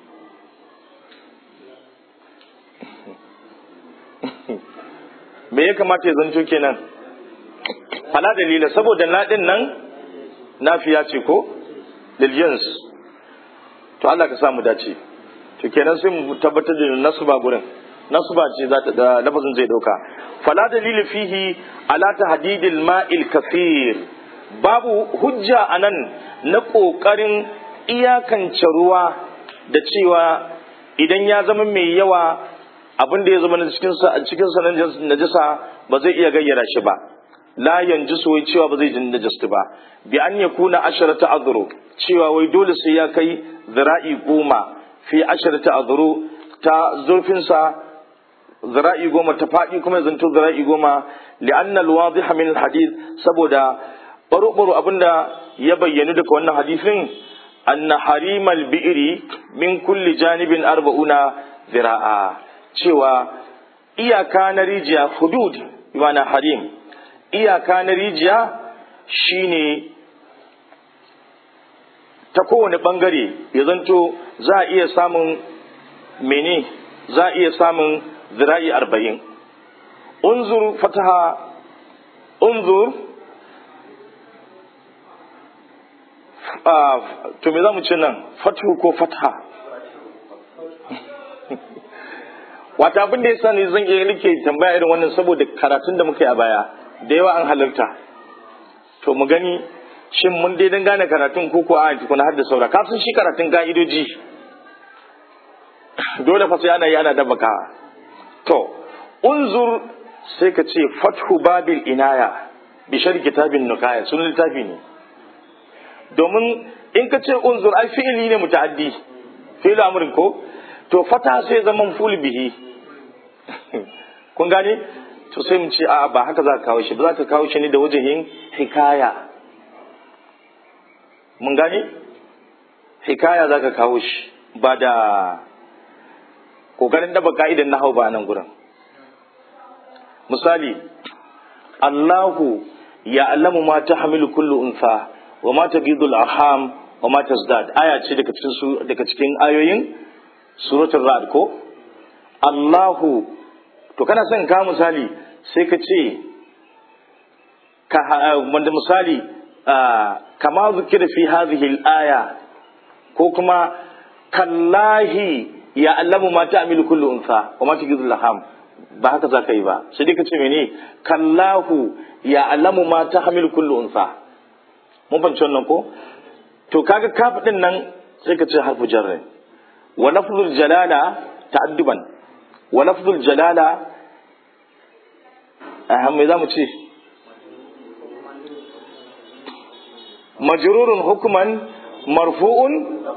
me ya kamata ya zanto kenan fala dalila saboda ladin nan nafiya ce ko liljins to Allah ka samu dace to kenan sai mu tabbatar da nasba gurin nasba ce za ta da lafazin zai dauka fala dalili fihi ala tahdidil ma'il kathir babu hujja anan na kokarin iyakance ruwa da cewa idan ya zama mai yawa abin da ya zama cikin sa cikin sa najasa ba zai iya gayyara shi ba la yanjisu wai cewa ba zai jin najastu ba bi an yakuna asharata azru cewa wai dole sai ya kai zira'i goma fi asharata azru ta zurfin sa zira'i goma ta faɗi kuma zanto zira'i goma li'anna al-wadih min al-hadith saboda baro-baro abinda ya bayyana daga wannan hadisin anna harimal bi'ri min kulli janibin arba'una zira'a cewa iyaka na rijiya hudud imana harim iyaka na rijiya shine ta kowane bangare ya zanto za a iya samun mene za a iya samun zira'i arba'in unzur fataha unzur to me za mu ce nan fatu ko fataha wata abin da ya sani zan iya rike tambaya irin wannan saboda karatun da muka yi a baya da yawa an halarta to mu gani shin mun dai dan gane karatun ko ko a tukuna har da saura ka san shi karatun ka'idoji dole fa sai ana yi ana dabaka to unzur sai ka ce fathu babil inaya bi shar kitabin nukaya sun littafi ne domin in ka ce unzur ai fi'ili ne muta'addi fi'il amrin ko to fata sai zaman ful bihi kun gane to sai mu ce a ba haka za ka kawo shi ba za ka kawo shi ne da wajen hikaya mun gane hikaya za ka kawo shi ba da kokarin daba ka'idan na hau ba nan gurin misali Allahu ya alamu ma ta hamilu kullu unsa wa ma ta gidul arham wa ma tazdad aya ce daga cikin su daga cikin ayoyin suratul ra'd ko Allahu to kana son ka misali sai ka ce ka wanda misali kama zikira fi hadhihi al-aya ko kuma kallahi ya allamu ma ta'milu kullu unsa wa ma tajidu laham ba haka zaka yi ba sai dai ka ce mene kallahu ya allamu ma tahmilu kullu unsa mun fahimci wannan ko to kaga kaf din nan sai ka ce harfu jarr wa lafzul jalala ta'adduban wa lafzul jalala aham me zamu ce majrurun hukman marfu'un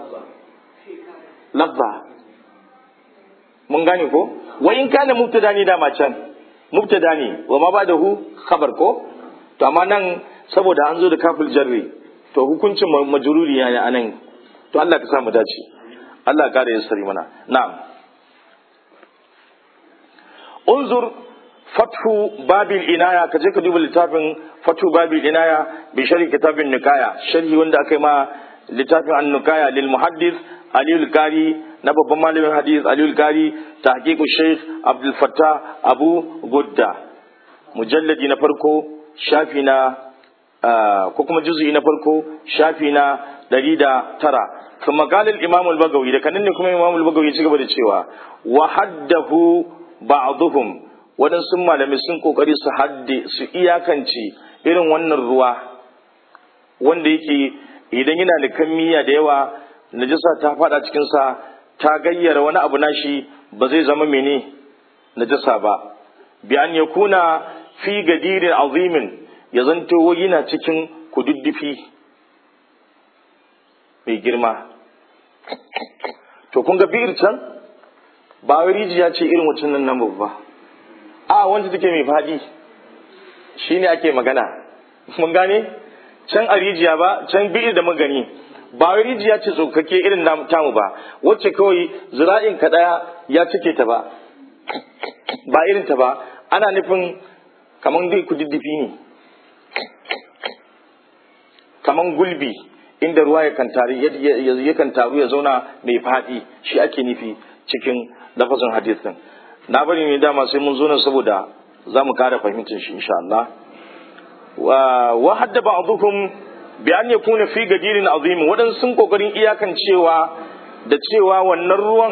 lafza mun gane ko wa in kana mubtada ne dama can mubtada ne wa ma ba da hu khabar ko to amma nan saboda an zo da kafil jarri to hukuncin majruri ya ne anan to Allah ka sa mu dace Allah ya kare sari mana na'am unzur fathu babil inaya ka je ka duba littafin fathu babil inaya bi sharhi kitabin nikaya sharhi wanda aka yi ma littafin an-nukaya lil muhaddis Aliyu Kari na babban malamin hadis Aliyu Kari tahqiqu Sheikh Abdul Fattah Abu Gudda mujalladi na farko shafi na ko kuma juz'i na farko shafi na ɗari da tara kuma galil Imam al-Bagawi da kanin ne kuma Imam al-Bagawi ci gaba da cewa wa haddahu ba'dhum waɗansu malamai sun kokari su hadde su iyakance irin wannan ruwa wanda yake idan yana da kammiya da yawa najasa ta fada cikinsa ta gayyara wani abu nashi ba zai zama mene najasa ba bi an ya kuna fi gadirin azimin ya zanto yana cikin kududdufi mai girma to kun ga bi'ir can ba wai rijiya ce irin wacin nan nan babba a wanda take mai fadi shine ake magana mun gane can a rijiya ba can bi'ir da magani ba wai rijiya ce tsokake irin namu tamu ba wacce kawai zira'in ka daya ya cike ta ba ba irin ta ba ana nufin kaman dai kududdufi ne kaman gulbi inda ruwa yakan taru yakan taru ya zauna mai faɗi shi ake nufi cikin lafazin hadisin na bari ne dama sai mun zo nan saboda za mu kara fahimtar shi insha Allah wa hadda ba'dhum bi an yakuna fi gadirin azim wadan sun kokarin iyakan cewa da cewa wannan ruwan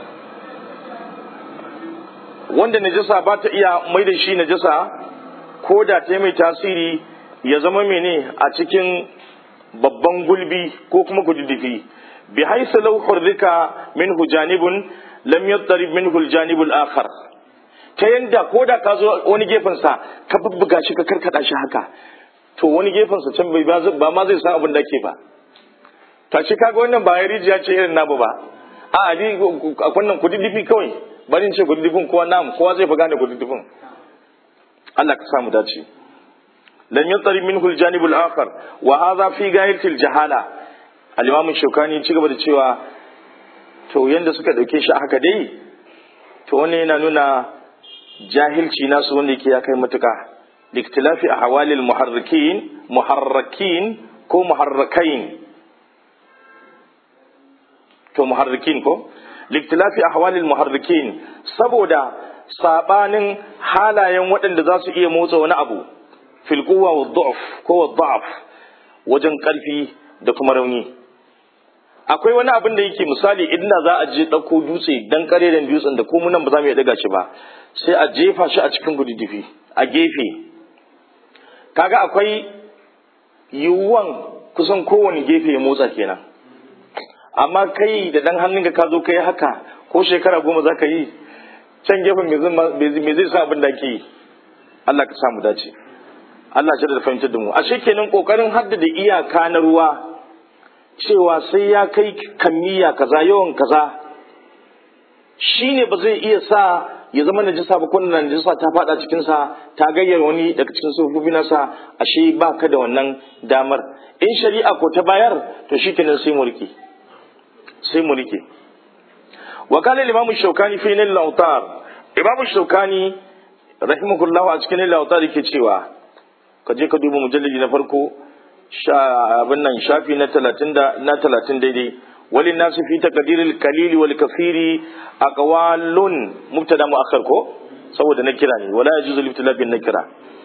wanda najasa ba ta iya mai da shi najasa ko da ta mai tasiri ya zama mene a cikin babban gulbi ko kuma kududdufi bi haisa law hurrika minhu janibun lam yattarib minhu aljanib al-akhar ta yanda ko da ka zo wani gefen sa ka bubbuga shi ka karkada shi haka to wani gefen sa can bai ba ma zai san abin da ke ba ta shi kaga wannan ba rijiya ce irin namu ba a ali wannan kududdufi kawai bari in ce kududdufin kowa namu kowa zai fi gane kududdufin Allah ka samu dace lam yattarib minhu aljanib al-akhar wa hadha fi gayat al-jahala al-imam shukani ci gaba da cewa to yanda suka dauke shi haka dai to wannan yana nuna jahilci nasu wanda yake ya kai matuka liktilafi ahwalil muharrikin muharrakin ko muharrakain to muharrikin ko liktilafi ahwalil muharrikin saboda sabanin halayen waɗanda za su iya motsa wani abu fil quwwa wa dha'f ko wa dha'f wajen karfi da kuma rauni akwai wani abin da yake misali idan za a je ɗauko dutse dan kareren dutsen da ko nan ba za mu iya daga shi ba sai a jefa shi a cikin gududdufi a gefe kaga akwai yiwuwan kusan kowane gefe ya motsa kenan amma kai da dan hannunka ka zo kai haka ko shekara goma za ka yi can gefen me zai sa abin da ke yi Allah ka samu dace Allah shi da fahimtar da mu ashe kenan kokarin haddada iyaka na ruwa cewa sai ya kai kammiya kaza yawan kaza shine ba zai iya sa ya zama najisa ba kun najisa ta fada cikin sa ta gayyar wani daga cikin sufofi nasa ashe ba ka da wannan damar in shari'a ko ta bayar to shikenan sai mu rike sai mu rike wa kana imam shaukani fi nil lautar imam shaukani rahimahullah a cikin nil lautar yake cewa ka je ka duba mujallidi na farko abin nan shafi na talatin da na talatin daidai wali nasu fi taqdiril kalili wal kafiri aqwalun mubtada muakhar ko saboda na kira ne wala yajuzu libtila bin nakira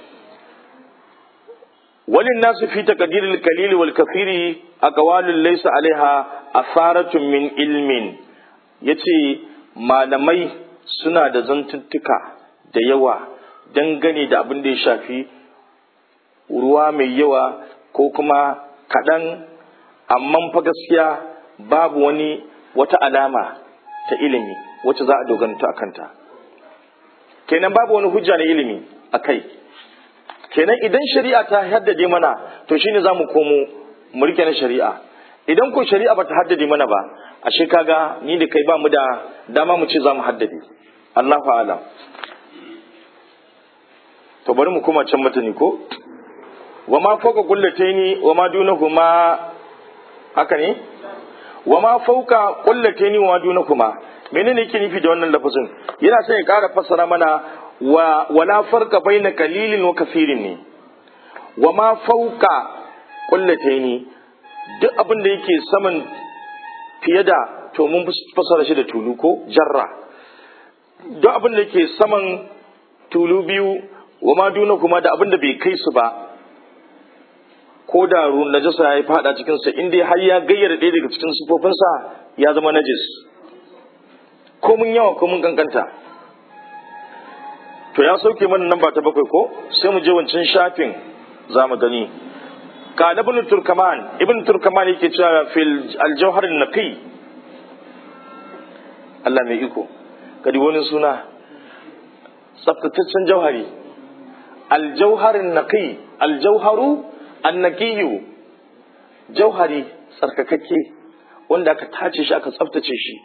wali nasu fi taqdiril kalili wal kafiri aqwalun laysa alaiha asaratun min ilmin yace malamai suna da zantuttuka da yawa dangane da abin da ya shafi ruwa mai yawa ko kuma kaɗan amma fa gaskiya babu wani wata alama ta ilimi wacce za a doganta a kanta kenan babu wani hujja na ilimi a kai kenan idan shari'a ta haddade mana to shine za mu komo mu rike na shari'a idan ko shari'a ba ta haddade mana ba ashe kaga ni da kai ba mu da dama mu ce za mu haddade Allahu a'lam to bari mu koma can mutane ko wa ma fauka kullataini wa ma dunahuma haka ne wa ma fauka kullataini wa ma dunahuma menene yake nufi da wannan lafazin yana son ya ƙara fassara mana wa wala farqa baina qalilin wa kafirin ne wa ma fauka kullataini duk abin da yake saman fiye da to mun fassara shi da tulu ko jarra duk abin da yake saman tulu biyu wa ma dunahuma da abin da bai kai su ba ko da ruwan najasa ya fada cikinsa in dai har ya gayyara ɗaya daga cikin sufofinsa ya zama najis ko mun yawa ko mun kankanta to ya sauke mana namba ta bakwai ko sai mu je wancan shafin za mu gani ka ibn turkaman ibn turkaman yake cewa fil aljawhar naqi Allah mai iko kadi wani suna tsaftataccen jauhari aljauhar naqi aljauharu annakiyu jauhari tsarkakakke wanda aka tace shi aka tsaftace shi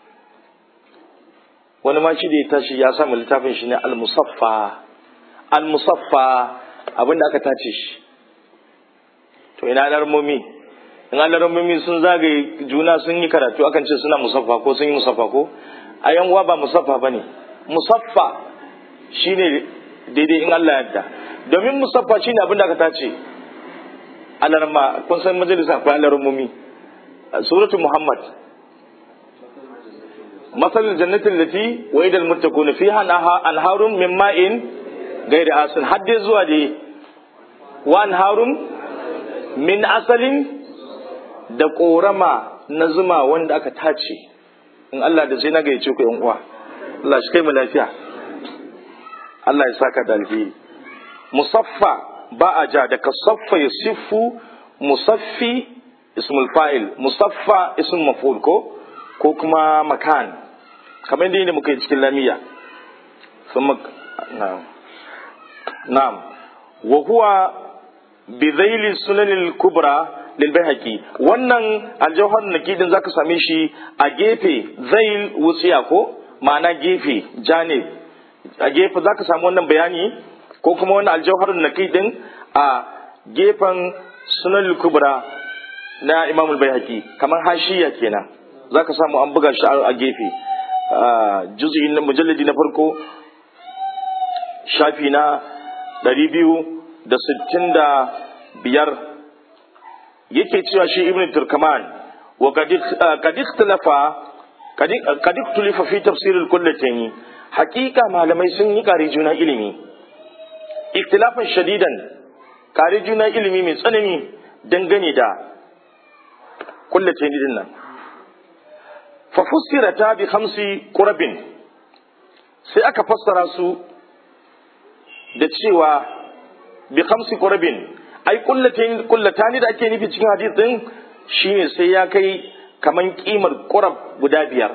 wani ma shi da ya tashi ya samu littafin shi ne al-musaffa al-musaffa abinda aka tace shi to ina alarmomi in alarmomi sun zagaye juna sun yi karatu akan ce suna musaffa ko sun yi musaffa ko a yan uwa ba musaffa ba ne musaffa shine daidai in Allah yadda domin musaffa shine abin da aka tace alarma kun san majalisa akwai alarmomi suratul muhammad مثل الجنة التي وعد المتقون فيها أنهار من ماء غير آسن حد زوا دي وأنهار من أصل da ƙorama na zuma wanda aka tace in Allah da sai na gayyace ku yan uwa Allah shi kai mu lafiya Allah ya saka da alheri musaffa ba a ja da kasaffa ya siffu musaffi ismul fa'il musaffa ismul maf'ul ko ko kuma makan kamar yadda muka yi cikin lamiya na'am na'am wa huwa bi zaili sunanil kubra lil bayhaqi wannan aljawhar nakidin zaka same shi a gefe zail wutsiya ko ma'ana gefe janib a gefe zaka samu wannan bayani ko kuma wannan aljawhar nakidin a gefen sunanil kubra na imamul bayhaqi kamar hashiya kenan za ka samu an buga shi a gefe juzi na mujalladi na farko shafi na ɗari biyu da sittin da biyar yake cewa shi ibn turkaman wa kadik talafa kadik tulifa fi tafsirin kullatin hakika malamai sun yi kare juna ilimi iktilafin shadidan kare juna ilimi mai tsanani dangane da kullatin din nan fafussirata bi khamsi qurabin sai aka fassara su da cewa bi khamsi qurabin ai kullatain kullatani da ake nufi cikin hadisin shine sai ya kai kaman kimar qurab guda biyar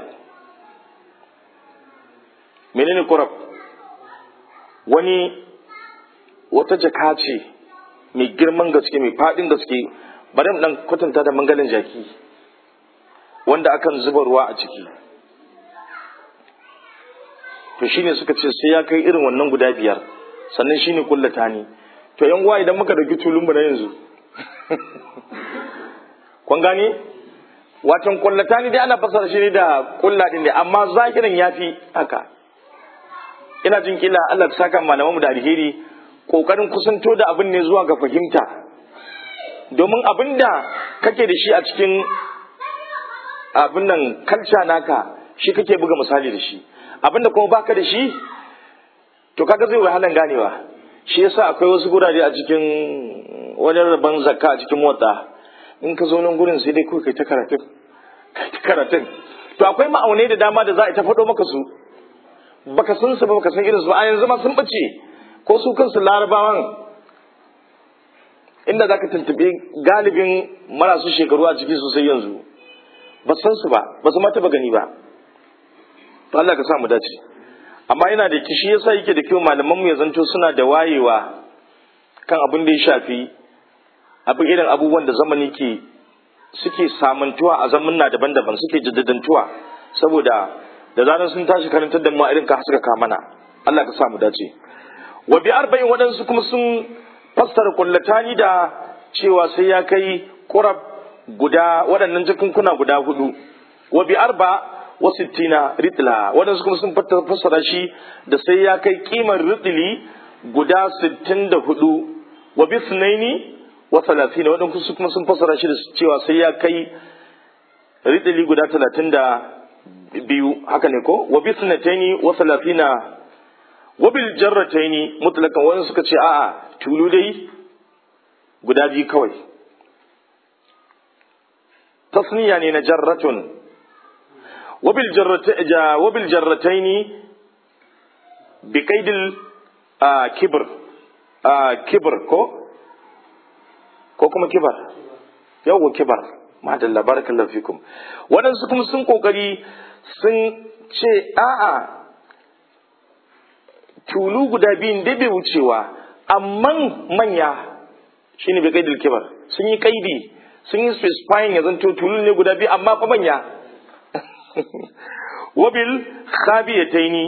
menene qurab wani wata jaka ce mai girman gaske mai fadin gaske bari mu dan kwatanta da mangalin jaki wanda akan zuba ruwa a ciki to shine suka ce sai ya kai irin wannan guda biyar sannan shine kullata ni to yan uwa idan muka dauki tulun mu na yanzu kun gane watan kullata ni dai ana fasara shi da kulla din ne amma zahirin yafi haka ina jin kila Allah ta saka malamanmu da alheri kokarin kusanto da abin ne zuwa ga fahimta domin abin da kake da shi a cikin abin nan kalca naka shi kake buga misali da shi abin da kuma baka da shi to kaga zai wahalan ganewa shi yasa akwai wasu gurare a cikin wani rabon zakka a cikin motsa in ka zo nan gurin sai dai kawai kai ta karatun kai ta karatun to akwai ma'aunai da dama da za a ta faɗo maka su baka san su ba baka san irin su ba a yanzu ma sun bace ko su kansu larabawan inda zaka tuntuɓi galibin marasu shekaru a ciki sosai yanzu ba san su ba ba su ma taɓa gani ba to Allah ka sa mu dace amma yana da kishi yasa yake da kyau malaman mu ya zanto suna da wayewa kan abin da ya shafi abin irin abubuwan da zamani ke suke samantuwa a zamanna daban-daban suke jaddadantuwa saboda da zaran sun tashi karantar da mu irin ka suka ka mana Allah ka sa mu dace wa bi arba'in waɗansu kuma sun fassara kullatani da cewa sai ya kai qurab guda waɗannan jikunkuna guda hudu wa bi arba wa sittina ritla waɗansu kuma sun fassara shi da sai ya kai kimar ritli guda sittin da hudu wa bi sunaini wa talatina waɗansu kuma sun fassara shi da cewa sai ya kai ritli guda talatin da biyu haka ne ko wa bi sunataini wa talatina wa bil jarrataini mutlakan wani suka ce a'a tulu dai guda biyu kawai tasniya ne na jarratun wabil jarrataini bi kaidil kibir kibir ko ko kuma kibar yawwa kibar madalla barakallahu fikum waɗansu kuma sun kokari sun ce a'a tulu guda biyun da bai wucewa amma manya shine bai kaidil kibar sun yi kaidi sun yi specifying ya zanto tulu ne guda biyu amma fa manya wabil khabiyataini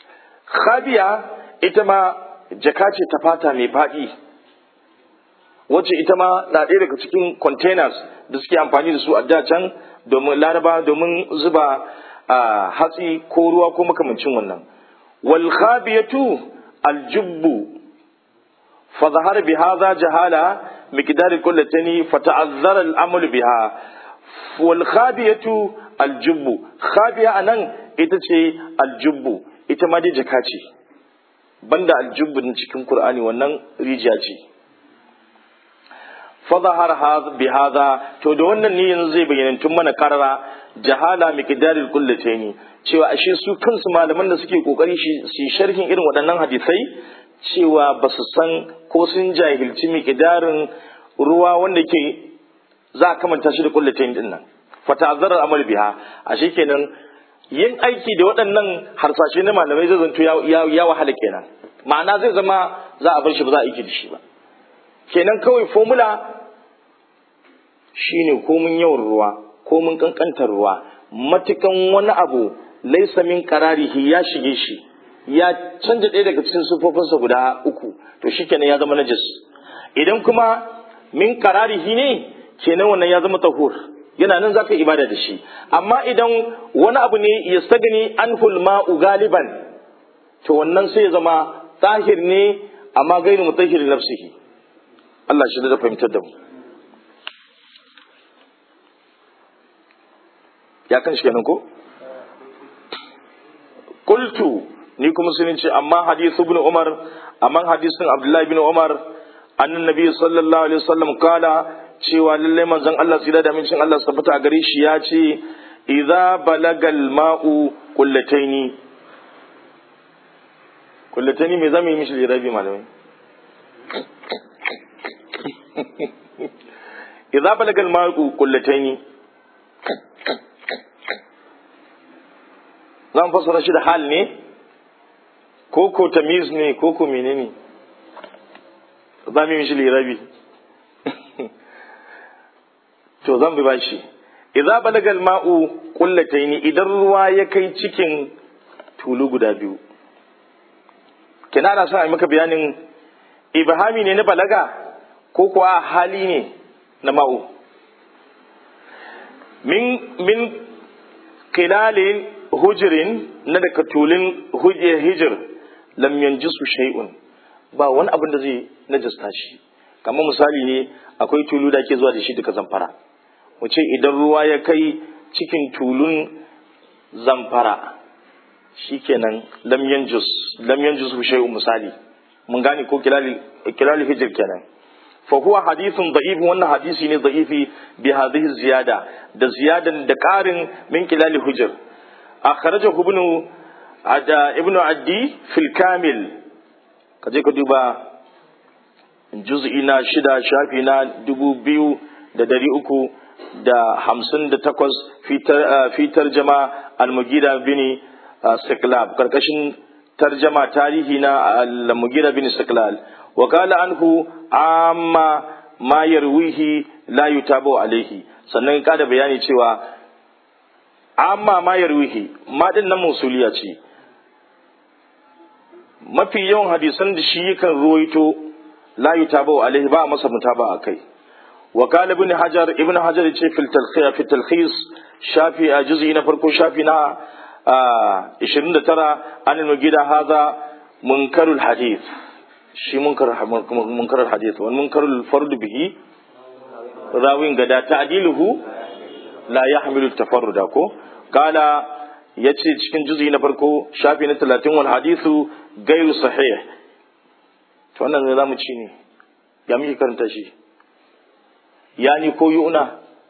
khabiya ita ma jaka ce ta fata mai faɗi wacce ita ma na ɗaya daga cikin containers da suke amfani da su a da can domin laraba domin zuba hatsi ko ruwa ko makamancin wannan wal khabiyatu al jubbu fa zahar bi hadha jahala miqdar kullatani fa ta'azzara al amal biha wal khabiyatu al jubbu khabiya anan ita ce al jubbu ita ma dai jaka ce banda al jubbu cikin qur'ani wannan rijiya ce fadahar bi hadha to da wannan ne yanzu zai bayyana tun mana karara jahala miqdaril kullataini cewa ashe su kansu malaman da suke kokari shi sharhin irin waɗannan hadisai cewa ba su san ko sun jahilci miqdarin ruwa wanda ke za a kamanta shi da kullataini din nan fata'azzarar amal biha ashe kenan yin aiki da waɗannan harsashe na malamai zai zanto ya wahala kenan ma'ana zai zama za a bar shi ba za a aiki da shi ba kenan kawai formula shine komin yawan ruwa komin kankantar ruwa matukan wani abu laisa min qararihi ya shige shi ya canja ɗaya daga cikin sufofinsa guda uku to shikenan ya zama najis idan kuma min qararihi ne kenan wannan ya zama tahur yana nan zaka ibada da shi amma idan wani abu ne ya sagani anhul ma'u galiban to wannan sai ya zama tahir ne amma gairu mutahhir nafsihi Allah shi da fahimtar da mu ya kan shi kenan ko qultu ni kuma sun ce amma hadithu ibn umar amma hadisin abdullahi ibn umar annan nabi sallallahu alaihi wasallam kala cewa lalle manzon Allah tsira da mincin Allah tabbata a gare shi ya ce idza balagal ma'u qullataini qullataini me zamu yi mishi lirabi malamai idza balagal ma'u qullataini zan fassara shi da hal ne ko ko tamiz ne ko ko menene za mu yi mishi lirabi to zan bi bashi idza balagal ma'u qullataini idan ruwa ya kai cikin tulu guda biyu kina da son a maka bayanin ibhami ne na balaga ko kuwa hali ne na ma'u min min kilalin hujirin na daga tulin hijir lam yanjisu shay'un ba wani abin da zai najasta shi kamar misali ne akwai tulu da ke zuwa da shi daga zamfara mu ce idan ruwa ya kai cikin tulun zamfara shikenan lam yanjus lam yanjus shay'un misali mun gane ko kilali hijir kenan fa huwa hadithun da'if wannan hadisi ne da'ifi bi hadhihi ziyada da ziyadan da karin min kilali hijir akhrajahu ibn ada ibn addi fil kamil kaje ka duba juz'i na shida shafi na dubu biyu da dari uku da hamsin da takwas fi tarjama al-mugira bin siklab karkashin tarjama tarihi na al-mugira bin siklal wa qala anhu amma ma yarwihi la yutabu alaihi sannan ka da bayani cewa amma ma yarwihi ma din nan musuliya ce mafi yawan hadisan da shi yakan ruwaito la yutabu alaihi ba masa mutaba akai wa qala ibn hajar ibn hajar ce fil talkhis fi talkhis shafi a juz'i na farko shafi na 29 an nugida hadha munkarul hadith shi munkar munkarul hadith wal munkarul fard bihi rawin gada ta'diluhu la yahmilu tafarruda ko qala yace cikin juz'i na farko shafi na 30 wal hadithu gairu sahih to wannan ne zamu ci ne ya muke karanta shi yani ko yu'na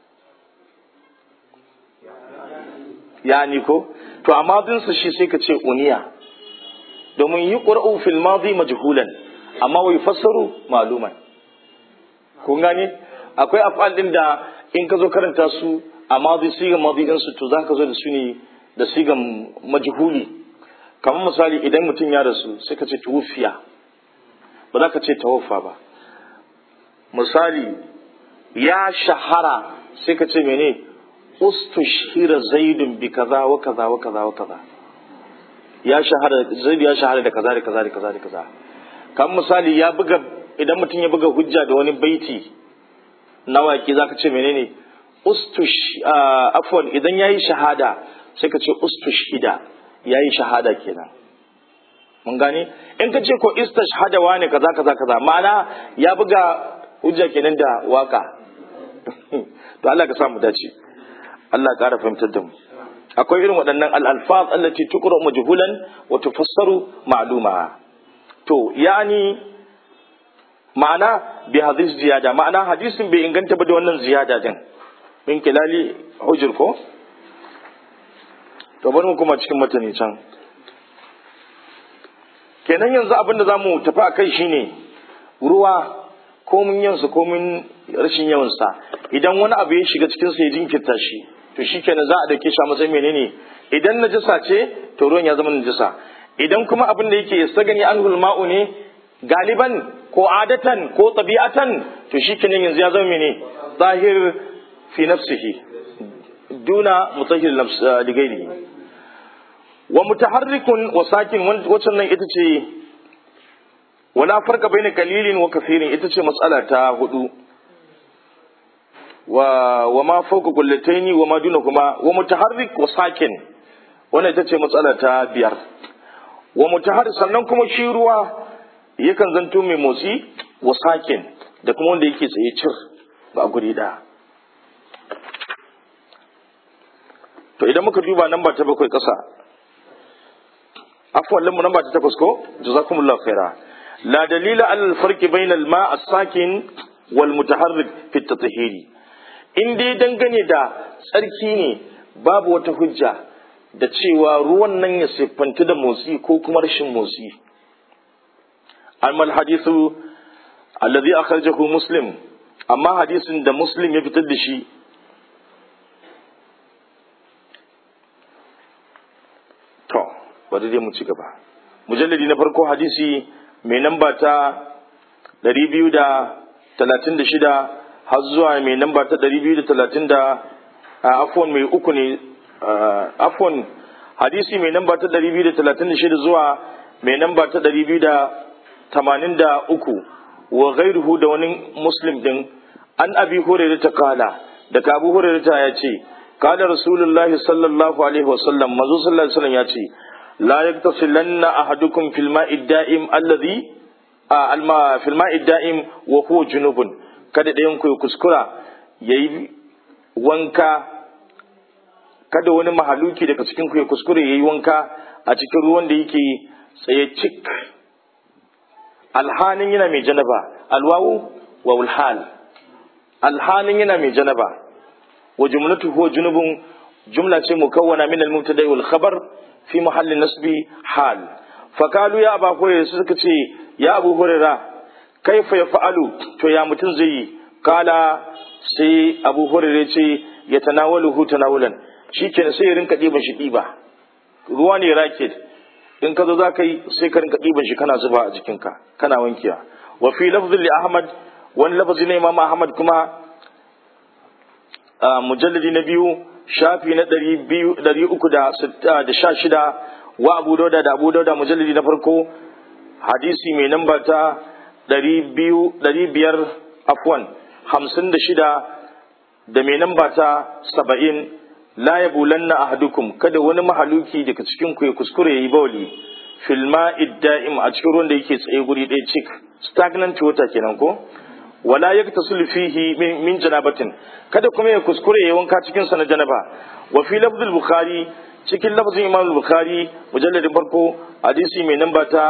yani ko to amma din su shi sai ka ce uniya domin yi qur'u fil madi majhulan amma wai fassaru maluman kun gane akwai afal din da in ka zo karanta su a madi sigan madi din su to zaka zo da su ne da sigan majhuli kamar misali idan mutum ya rasu sai ka ce tuwufiya ba za ka ce tawaffa ba misali ya shahara sai ka ce mene ustushhira zaidun bi kaza wa kaza wa kaza wa kaza ya shahara zaidu ya shahara da kaza da kaza da kaza da kaza kamar misali ya buga idan mutum ya buga hujja da wani baiti na waƙi zaka ce menene ustush afwan idan yayi shahada sai ka ce ustushhida yayi shahada kenan mun gane in ka ce ko istashhada wane kaza kaza kaza ma'ana ya buga hujja kenan da waka to Allah ka samu dace Allah ƙara fahimtar da mu akwai irin waɗannan al-alfaz allati tuqra majhulan wa tufassaru ma'luma to yani ma'ana bi hadis ziyada ma'ana hadisin bai inganta ba da wannan ziyada din min kilali hujur ko to bari mu kuma cikin matani can kenan yanzu abin da zamu tafi akai shine ruwa komin yansa komin rashin yawansa idan wani abu ya shiga cikin sa ya jinkirta shi to shikenan za a dauke shi a matsayin menene idan najasa ce to ruwan ya zama najasa idan kuma abin da yake sagani anhul ma'u ne galiban ko adatan ko tabi'atan to shikenan yanzu ya zama mene zahir fi nafsihi duna mutahhir nafs ligairi wa mutaharrikun wa sakin wacce nan ita ce wala farka baina kalilin wa kafirin ita ce matsala ta hudu wa wa ma fawqa kullataini wa ma duna kuma wa mutaharrik wa sakin wannan ita ce matsala ta biyar wa mutaharrik sannan kuma shi ruwa yakan zanto mai motsi wa sakin da kuma wanda yake tsaye cir ba guri da to idan muka duba namba ta bakwai kasa afwan lamu namba ta takwas ko jazakumullahu khaira la dalila ala al-farqi bayna al-ma' as-sakin wal mutaharrik fi at-tathhiri in dai dangane da tsarki ne babu wata hujja da cewa ruwan nan ya siffanta da motsi ko kuma rashin motsi amma al-hadithu alladhi akhrajahu muslim amma hadisin da muslim ya fitar da shi to bari dai mu ci gaba mujalladi na farko hadisi mai namba ta 236 har zuwa mai namba ta 230 da afwan mai uku ne afwan hadisi mai namba ta 236 zuwa mai namba ta 283 wa ghairuhu da wani muslim din an abi hurairah ta kala daga abu hurairah ya ce kala rasulullahi sallallahu alaihi wasallam mazu sallallahu alaihi wasallam ya ce la yaktasilanna ahadukum fil ma'i da'im alladhi alma fil ma'i da'im wa huwa junubun kada ɗayan ku ya kuskura yayi wanka kada wani mahaluki daga cikin ku ya kuskure yayi wanka a cikin ruwan da yake tsaye cik alhanin yana mai janaba alwawu wa ulhal alhanin yana mai janaba wa jumlatu huwa junubun jumla ce mukawwana min al-mubtada wal khabar fi mahallin nasbi hal fakalu ya aba hurairah suka ce ya abu hurairah kaifa yaf'alu to ya mutun zai yi kala sai abu hurairah ce ya tanawaluhu tanawulan shikenan sai ya rinka diban shi diba ruwa ne raket in ka zo za ka yi sai ka rinka ɗiban shi kana zuba a jikinka kana wankiya wa fi lafzin li ahmad wani lafazi na imam ahmad kuma mujalladi na biyu shafi na ɗari uku da sha shida wa abu dauda da abu dauda mujalladi na farko hadisi mai namba ta ɗari biyar afwan hamsin da shida da mai namba ta saba'in la ya bulanna ahadukum kada wani mahaluki daga cikin ku ya kuskure yayi bawli fil ma'id da'im a cikin ruwan da yake tsaye guri ɗaya cik stagnant water kenan ko wala yaktasul fihi min janabatin kada kuma ya kuskure yayi wanka cikin sa na janaba wa fi lafzul bukhari cikin lafzin imam bukhari mujalladin farko hadisi mai namba ta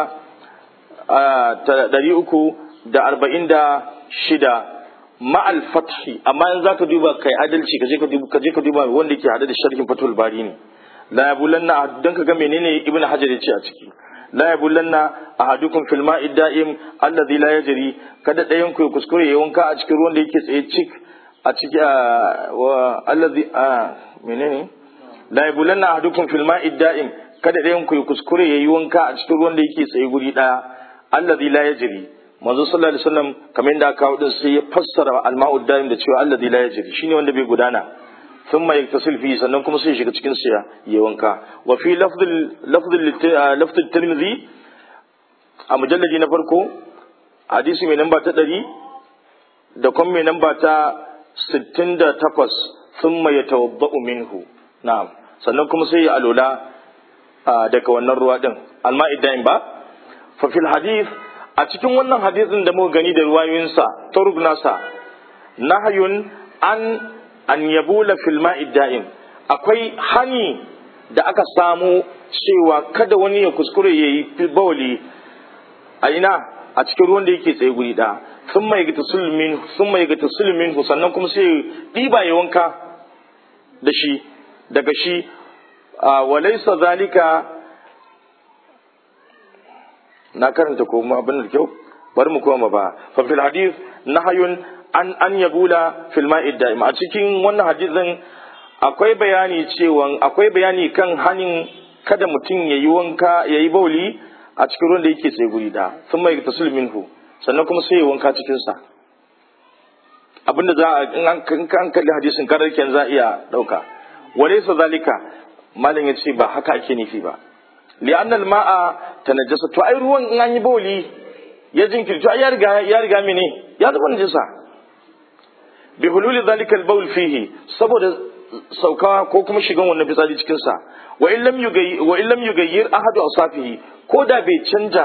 ɗari uku da arba'in da shida ma'al fathi amma in zaka duba kai adalci kaje ka duba kaje ka duba wanda yake hada da sharhin fatul bari ne la yabulanna dan ka ga menene ibnu hajar yace a ciki la yabulanna ahadukum fil ma'i da'im alladhi la yajri kada dayan ku kuskure ya wanka a cikin ruwan da yake tsaye cik a ciki wa alladhi menene la yabulanna ahadukum fil ma'i da'im kada dayan ku kuskure yayi wanka a cikin ruwan da yake tsaye guri daya alladhi la yajri manzo sallallahu alaihi wasallam kamar yadda aka kawo din sai ya fassara alma'u daim da cewa alladhi la yajri shine wanda bai gudana thumma yaktasil fi sannan kuma sai shiga cikin sa ya wanka wa fi lafdh lafdh lafdh tirmidhi a mujalladi na farko hadisi mai namba ta ɗari da kuma mai namba ta sittin da takwas sun mai tawabba'u minhu na'am sannan kuma sai ya alola daga wannan ruwa ɗin alma idan ba fa fil hadith a cikin wannan hadisin da muka gani da ruwayoyinsa turub nasa nahayun an an yabula fil ma'i da'im akwai hani da aka samu cewa kada wani ya kuskure yayi bawli a ina a cikin ruwan da yake tsaye guri ɗaya sun mai gata sulmin sun mai gata sulmin sannan kuma sai ɗiba ya wanka da shi daga shi walaisa zalika na karanta ko abin da kyau bari mu koma ba fa fil hadith nahayun an an yabula fil ma'id da'im a cikin wannan hadisin akwai bayani cewa akwai bayani kan hanin kada mutum yayi wanka yayi bauli a cikin ruwan da yake tsaye guri da sun mai tasul minhu sannan kuma sai ya wanka cikin sa abinda za a in an kalli hadisin karar ken za iya dauka walaysa zalika malam yace ba haka ake nufi ba li'anna al-ma'a tanajjasa to ai ruwan in an yi bawli ya jinkirto ai ya riga ya riga mene ya zama najasa bi hululi zalika al-bawl fihi saboda sauka ko kuma shigan wannan fitsari cikin sa wa in lam yugayyir wa in lam yugayyir ahadu awsafihi ko da bai canja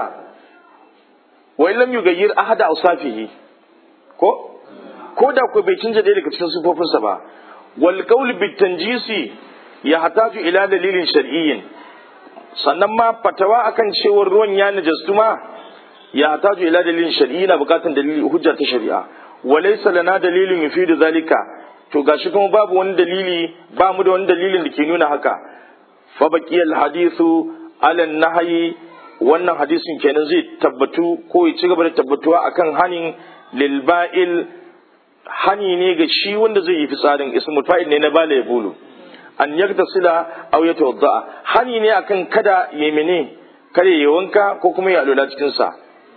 wa in lam yugayyir ahadu awsafihi ko ko da ko bai canja ɗaya daga cikin sifofinsa ba wal qawl bit tanjisi ya hataju ila dalilin shar'iyyin sannan ma fatawa akan cewar ruwan ya najastu ma ya hataju ila dalilin shar'iyyi na bukatan dalili hujja ta shari'a walaysa lana dalilin yufidu zalika to gashi kuma babu wani dalili ba mu da wani dalilin da ke nuna haka fa baqiyal hadithu ala nahyi wannan hadisin kenan zai tabbatu ko ya ci gaba da tabbatuwa akan hanin lil ba'il hani ne ga shi wanda zai yi fitsarin ismul fa'il ne na bala ya bulu an yaktasila aw yatawadda hani ne akan kada ya mene kada ya wanka ko kuma ya alula cikin sa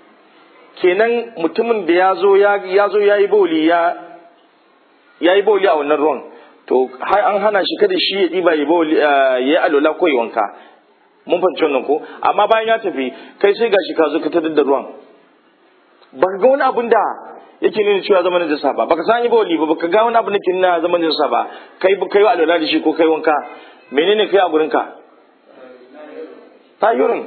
kenan mutumin da ya zo ya zo yayi boli ya yayi boli a wannan ruwan to har an hana shi kada shi ya diba ya boli ya alula ko ya wanka mun fahimci wannan ko amma bayan ya tafi kai sai gashi ka zo ka tada da ruwan ba ga wani abun da yake nuna cewa zaman najasa ba baka san yi bawli ba baka ga wani abu nake nuna zaman najasa ba kai kai wa alwala da shi ko kai wanka menene kai a gurin ka tayyurin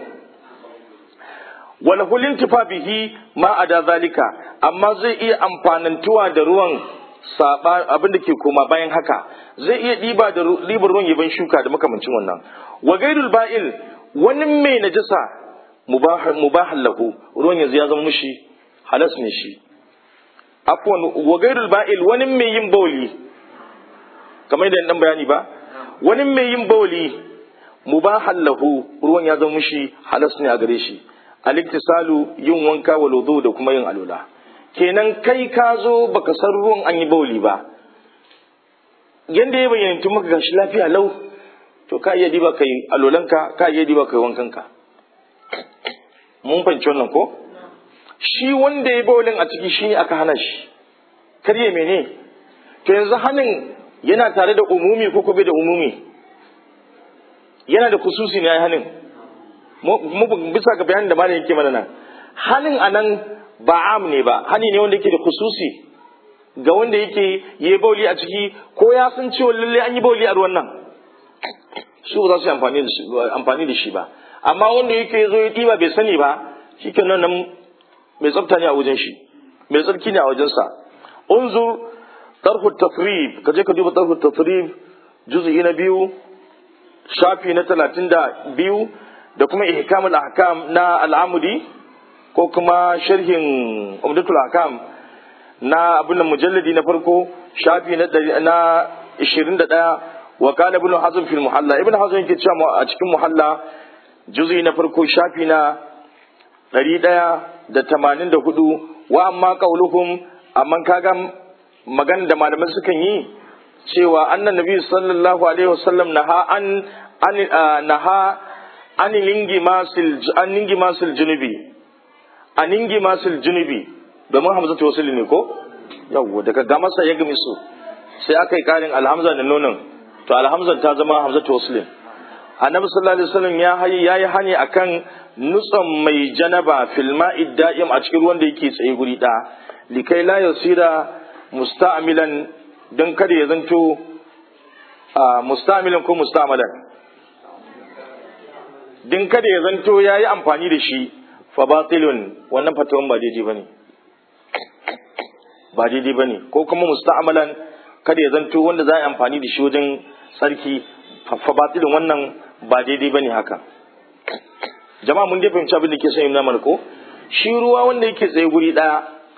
wala hulin tifa bihi ma ada zalika amma zai iya amfanantuwa da ruwan saba abin da ke koma bayan haka zai iya diba da ribar ruwan yaban shuka da makamancin wannan wa gairul ba'il wani mai najasa mubah lahu ruwan yanzu ya zama mushi halas ne shi afwan wa gairul ba'il wani mai yin bauli kamar da dan bayani ba wani mai yin bauli mubahan lahu ruwan ya zama mushi halas ne a gare shi aliktisalu yin wanka wa wudu da kuma yin alula kenan kai ka zo baka san ruwan an yi bauli ba yanda ya bayyana tun maka gashi lafiya lau to ka iya diba kai alolanka ka iya diba kai wankanka mun fahimci wannan ko shi wanda ya bawalin a ciki shi ne aka hana shi karye mene to yanzu hannun yana tare da umumi ko kuma da umumi yana da kususi ne ya hannun bisa ga bayanin da malam yake mana nan hannun a nan ba am ne ba hani ne wanda yake da kususi ga wanda yake yi bauli a ciki ko ya san cewa lalle an yi bauli a ruwan nan su ba za su yi amfani da shi ba amma wanda yake zo ya ɗiba bai sani ba shi nan nan mai tsafta ne a wajen shi mai tsarki ne a wajensa unzur tarhu tafrib ka je ka duba tarhu tafrib juz'i na biyu shafi na talatin da biyu da kuma ihkamul ahkam na al'amudi ko kuma sharhin umdatul ahkam na abin da mujalladi na farko shafi na na 21 wa qala ibn hazm fil muhalla ibn hazm yake cewa a cikin muhalla juz'i na farko shafi na ɗari ɗaya da tamanin da hudu wa amma ƙauluhum amma kaga magana da malaman sukan yi cewa annan nabi sallallahu alaihi wasallam naha an an naha an lingi masil an lingi masil junubi an lingi masil junubi domin hamza ta wasu ne ko yawwa daga ga masa ya gami su sai aka yi karin alhamza da nonon to alhamza ta zama hamza ta wasu annabi sallallahu alaihi wasallam ya hayi yayi hani akan nutsan mai janaba fil ma'i da'im a cikin ruwan da yake tsaye guri da likai la yasira musta'milan dan kada ya zanto musta'milan ko musta'malan din kada ya zanto yayi amfani da shi fa batilun wannan fatawan ba daidai bane ba daidai bane ko kuma musta'malan kada ya zanto wanda za a yi amfani da shi wajen tsarki fa batilun wannan ba daidai bane haka jama'a mun dai fahimci abin da ke son yi ko shi ruwa wanda yake tsaye guri daya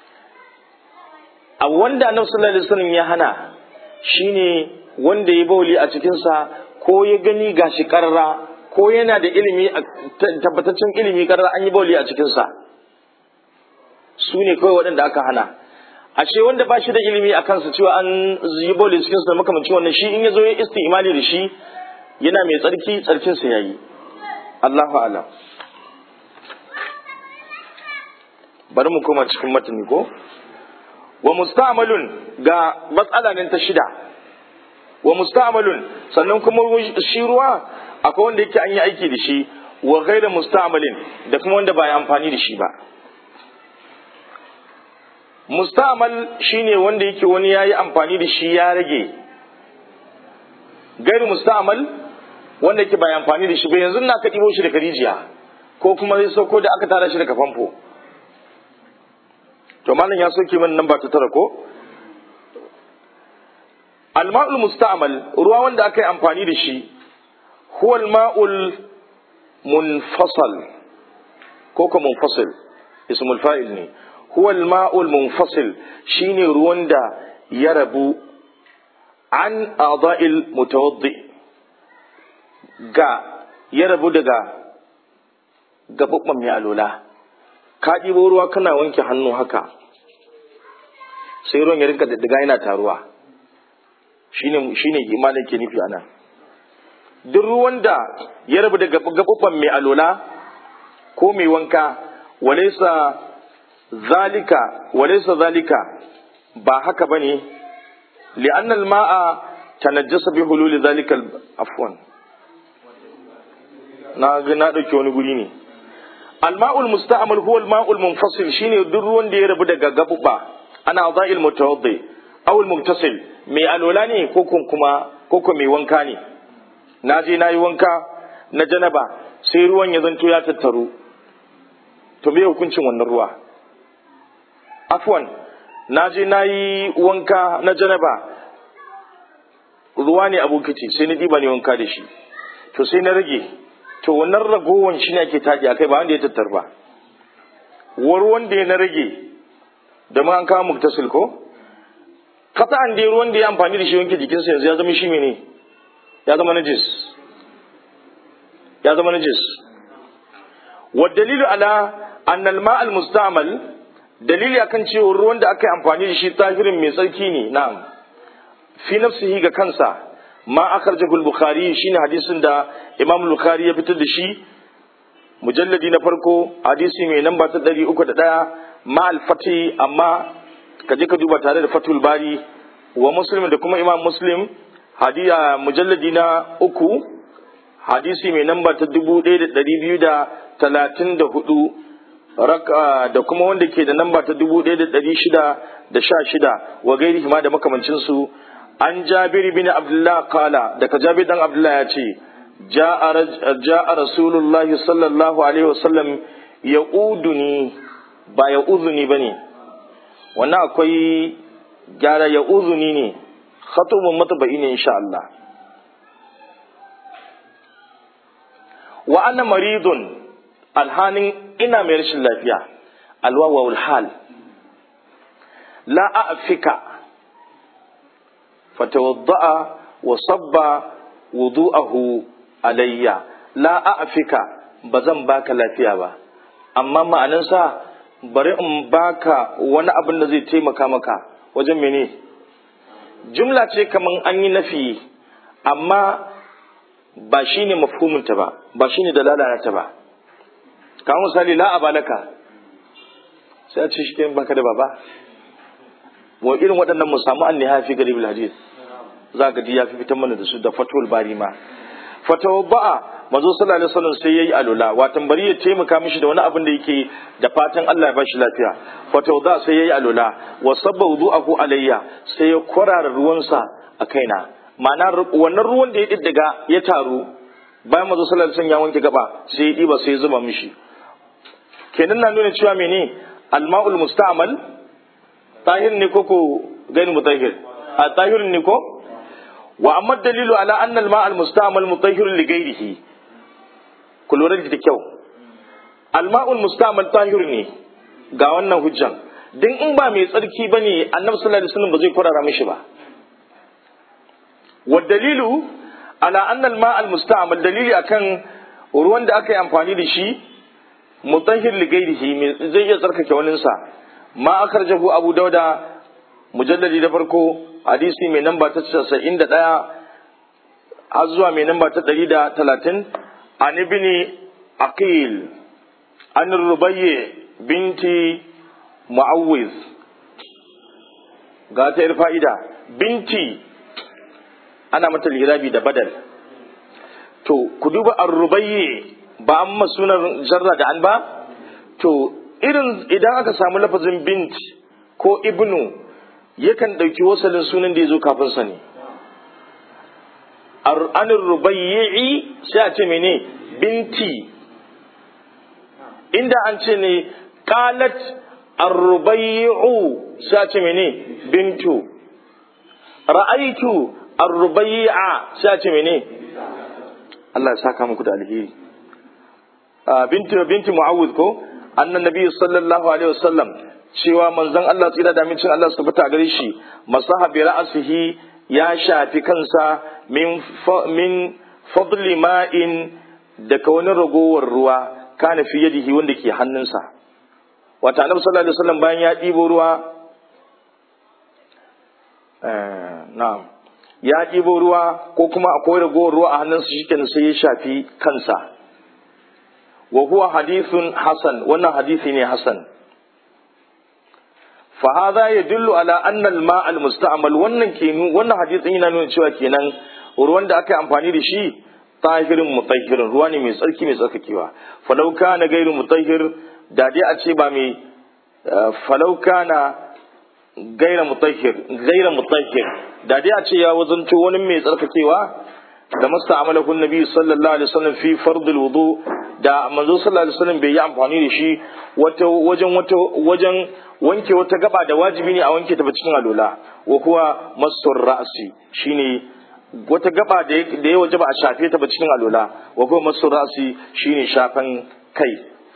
a wanda annabi sallallahu alaihi wasallam ya hana shine wanda ya bauli a cikin sa ko ya gani gashi karra ko yana da ilimi tabbataccen ilimi karra an yi bauli a cikin sa su ne kawai waɗanda aka hana ashe wanda ba shi da ilimi a kansa cewa an yi bauli cikin sa makamancin wannan shi in ya zo ya istimali da shi yana mai tsarki tsarkin sa yayi Allahu a'lam bari mu koma cikin matani ko wa musta'malun ga matsala nan ta shida wa musta'malun sannan kuma shi ruwa akwai wanda yake an yi aiki da shi wa ghairu musta'malin da kuma wanda ba ya amfani da shi ba musta'mal shine wanda yake wani yayi amfani da shi ya rage gairu musta'mal wanda yake ba ya amfani da shi ba yanzu na ka ɗibo shi daga rijiya ko kuma zai sauko da aka tara shi daga famfo to malam ya soke min nan ba ta tara ko alma'ul musta'mal ruwa wanda aka yi amfani da shi huwa alma'ul munfasal ko ko munfasil ismul fa'il ne huwa alma'ul munfasil shine ruwan da ya rabu an a'dha'il mutawaddi ga ya rabu daga gababban mai alola ka ɗibo ruwa kana wanke hannu haka sai ruwan ya rinka daddaga yana taruwa shine shine imanin ke nufi anan duk ruwan da ya rabu daga gababban mai alola ko mai wanka walaysa zalika walaysa zalika ba haka bane li'an al-ma'a tanajjasa bi hululi zalika afwan na ga na dauke wani guri ne الماء المستعمل هو الماء المنفصل شيني duk ruwan da ya rabu daga gabuba ana za'il mutawaddi aw al-mughtasil mai alola ne ko kuma ko ko mai wanka ne na je na yi wanka na janaba sai ruwan ya zanto ya tattaru to me hukuncin wannan ruwa afwan na je na yi wanka na janaba ruwa ne abokiti sai na diba ne wanka da shi to sai na rage to wannan ragowan shi ne ake taɗi akai ba wanda ya tattar ba war wanda ya na rage da ma an kawo muktasil ko kasa an dai ruwan da ya amfani da shi wanke jikinsa yanzu ya zama shi mene ya zama najis ya zama najis wa dalilu ala anna al al musta'mal dalili akan cewa ruwan da aka yi amfani da shi tahirin mai tsarki ne na'am fi nafsihi ga kansa ma akhrajahu al-bukhari shine hadisin da imam al-bukhari ya fitar da shi mujalladi na farko hadisi mai namba ta 301 ma al-fati amma ka je ka duba tare da fatul bari wa muslim da kuma imam muslim hadiya mujalladi na uku hadisi mai namba ta 1234 raka da kuma wanda ke da namba ta 1616 wa gairi ma da makamancin su an jabir bin abdullah kala daga jabir dan abdullah ya ce ja'a rasulullah sallallahu alaihi wasallam ya uduni ba ya uzuni ba ne wannan akwai gyara ya uzuni ne khatubun mataba'i ne insha Allah wa ana maridun alhanin ina mai rashin lafiya alwawa hal la a'fika فتوضأ وصب وضوءه علي لا أعفك بزن باك lafiya ba amma ma'anansa bari in baka wani abin da zai taimaka maka wajen mene jumla ce kaman an yi nafi amma ba shi ne mafhuminta ba ba shi ne dalala ta ba kamar misali la abalaka sai a ce shi baka da baba wa irin waɗannan mu samu an fi garib hadis za ga ya fi fitan mana da su da fatul bari ma fatawadda'a manzo sallallahu alaihi wasallam sai yayi alula watan bari ya taimaka mishi da wani abin da yake da fatan Allah ya bashi lafiya fa tawda sai yayi alula wa sabba wudu'ahu alayya sai ya kwarara ruwansa a kaina ma'ana wannan ruwan da ya diddiga ya taru bayan manzo sallallahu alaihi wasallam ya wanke gaba sai ya diba sai ya zuba mishi kenan na nuna cewa mene alma'ul musta'mal tahir ne ko ko gani mutahhir a tahir ne ko wa amma dalilu ala anna al-ma'al musta'mal mutahhir li ghayrihi ku lura da kyau alma'ul musta'mal tahir ne ga wannan hujjan dan in ba mai tsarki bane annabi sallallahu alaihi wasallam ba zai kurara mishi ba wa dalilu ala anna al-ma'al musta'mal dalili akan ruwan da aka yi amfani da shi mutahhir li ghairihi zai iya tsarkake waninsa ma akarjahu abu dauda mujalladi da farko hadisi mai namba ta 91 har zuwa mai namba ta 130 an ibni aqil an rubayye binti mu'awwiz ga ta fa'ida binti ana mata lirabi da badal to ku duba ar-rubayye ba an masunar jarra da an ba to irin idan aka samu lafazin bint ko ibnu yakan ɗauki wasalin sunan da ya zo kafin sa ne anin rubayyi sai a ce mene binti inda an ce ne qalat arrubayyu sai a ce mene bintu ra'aitu arrubayya sai a ce mene Allah ya saka muku da alheri binti binti mu'awwid ko annan nabi sallallahu alaihi wasallam cewa manzon Allah tsira da mincin Allah su fita gare shi masaha bi ra'sihi ya shafi kansa min min fadli ma'in daga wani ragowar ruwa kana fi yadihi wanda ke hannunsa wata annabi sallallahu alaihi wasallam bayan ya ɗibo ruwa na'am ya ɗibo ruwa ko kuma akwai ragowar ruwa a hannunsa shikenan sai ya shafi kansa wa huwa hadithun hasan wannan hadisi ne hasan fa hadha yadullu ala anna al-ma' al-musta'mal wannan ke wannan hadisin yana nuna cewa kenan ruwan da aka yi amfani da shi tahirin mutahhirin ruwa ne mai tsarki mai tsarkakewa falau kana gairu mutahhir da dai a ce ba mai falau kana gaira mutahhir gaira mutahhir da dai a ce ya wazanto wani mai tsarkakewa da masta amalahu nabi sallallahu alaihi wasallam fi fardul wudu da manzo sallallahu alaihi wasallam bai yi amfani da shi wata wajen wata wajen wanke wata gaba da wajibi ne a wanke ta cikin alola wa kuwa masur ra'si shine wata gaba da ya waje ba a shafe ta ba cikin alola wa kuwa masur ra'si shine shafan kai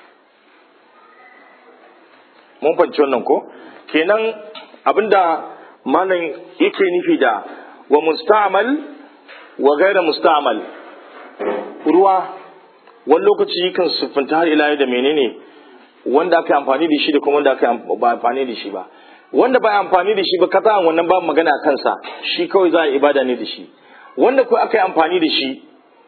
mun fahimci wannan ko kenan abinda malam yake nufi da wa musta'mal wa gaira musta'mal ruwa wani lokaci yakan siffanta har ila da menene wanda aka yi amfani da shi da kuma wanda aka yi ba amfani da shi ba wanda ba amfani da shi ba kasa wannan ba magana a kansa shi kawai za a ibada ne da shi wanda ko aka yi amfani da shi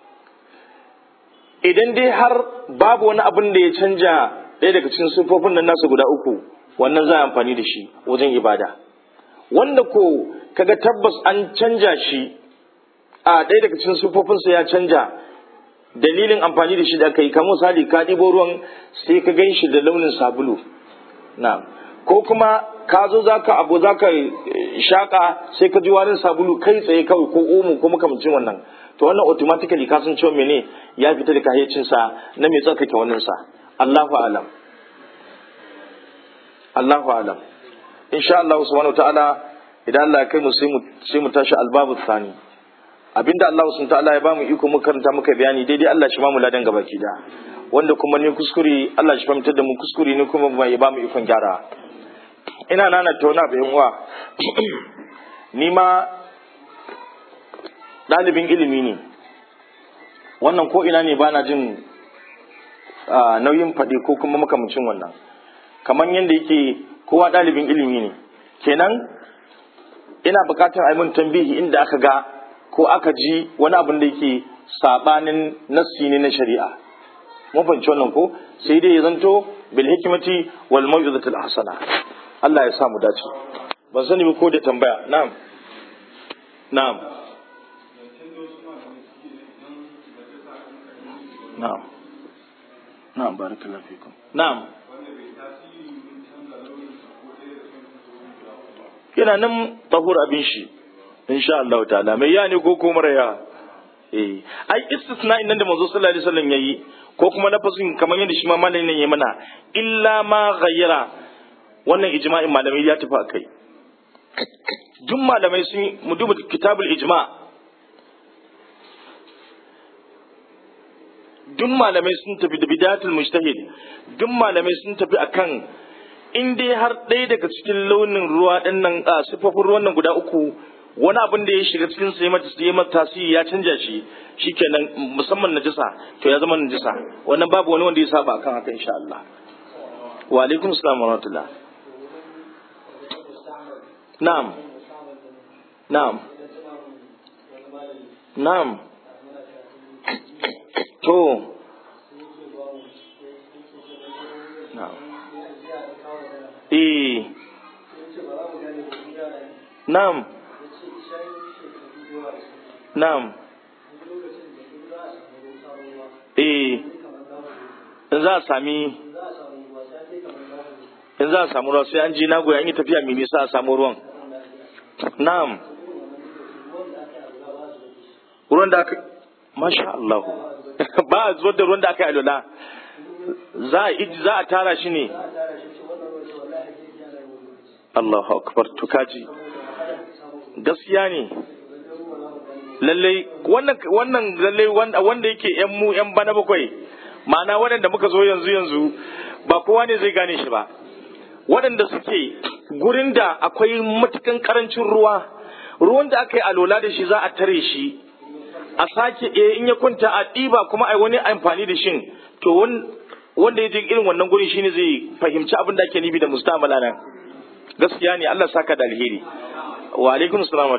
idan dai har babu wani abin da ya canja ɗaya daga cikin siffofin nan nasu guda uku wannan za a amfani da shi wajen ibada wanda ko kaga tabbas an canja shi a ɗaya daga cikin siffofinsa ya canja dalilin amfani da shi da aka yi kamar misali ka ɗibo ruwan sai ka gan shi da launin sabulu na ko kuma ka zo za ka abu za ka shaƙa sai ka ji warin sabulu kai tsaye kawai ko omo ko makamcin wannan to wannan automatically ka san cewa mene ya fita da kahyacinsa na mai tsarkake wannan sa Allahu alam Allahu alam insha Allah subhanahu ta'ala idan Allah ya kai mu sai mu sai mu tashi albabu thani abinda Allah subhanahu ta'ala ya bamu iko muka karanta muka bayani daidai Allah shi mu ladan gabaki da wanda kuma ne kuskure Allah shi fahimtar da mu kuskure ne kuma ya bamu ikon gyara ina nana tauna bayan uwa ni ma ɗalibin ilimi ne wannan ko ina ne bana jin nauyin faɗi ko kuma makamcin wannan kamar yadda yake kowa ɗalibin ilimi ne kenan ina buƙatar a mun tambihi inda aka ga ko aka ji wani abin da yake sabanin nassi ne na shari'a mun fahimci wannan ko sai dai ya zanto bil hikmati wal mau'izatil hasana Allah ya sa mu dace ban sani ba ko da tambaya na'am na'am na'am na'am barakallahu fikum na'am yana nan tahur abin shi insha Allah ta'ala mai ya ne ko ko mara ya eh ai istisna nan da manzo sallallahu alaihi wasallam yayi ko kuma lafazin kamar yadda shi ma malamin nan yayi mana illa ma ghayyara wannan ijma'in malamai ya tafi akai duk malamai sun mu duba kitabul ijma duk malamai sun tafi da bidatul mujtahid duk malamai sun tafi akan in dai har ɗaya daga cikin launin ruwa ɗin nan a sifofin ruwan nan guda uku wani abin da ya shiga cikin sai mata sai mata tasiri ya canja shi shikenan musamman najisa to ya zama najisa wannan babu wani wanda ya saba akan haka insha Allah wa alaikum assalam wa rahmatullah na'am na'am na'am to na'am eh na'am na'am eh in za a sami in za a samu ruwa sai an je nagoya an yi tafiya mai nisa a samu ruwan na'am ruwan da aka masha Allah ba a zuwa da ruwan da aka yi alwala za a za a tara shi ne Allahu akbar to kaji gaskiya ne lallai wannan wannan lallai wanda yake yan mu yan bana bakwai ma'ana waɗanda muka zo yanzu yanzu ba kowa ne zai gane shi ba waɗanda suke gurin da akwai matukan karancin ruwa ruwan da aka yi alola da shi za a tare shi a sake eh in ya kwanta a ɗiba kuma a wani amfani da shin to wanda ya je irin wannan gurin shine zai fahimci abin da ake nufi da mustamala nan gaskiya ne Allah saka da alheri wa alaikum salam wa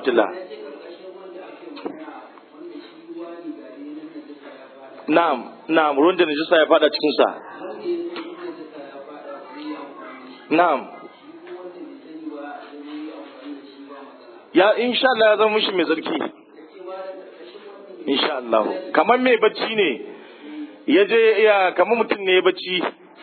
na'am na'am ruwan da najisa ya fada cikin sa na'am ya insha Allah ya zama mishi mai zarki insha Allah kamar mai bacci ne ya je ya kamar mutum ne ya bacci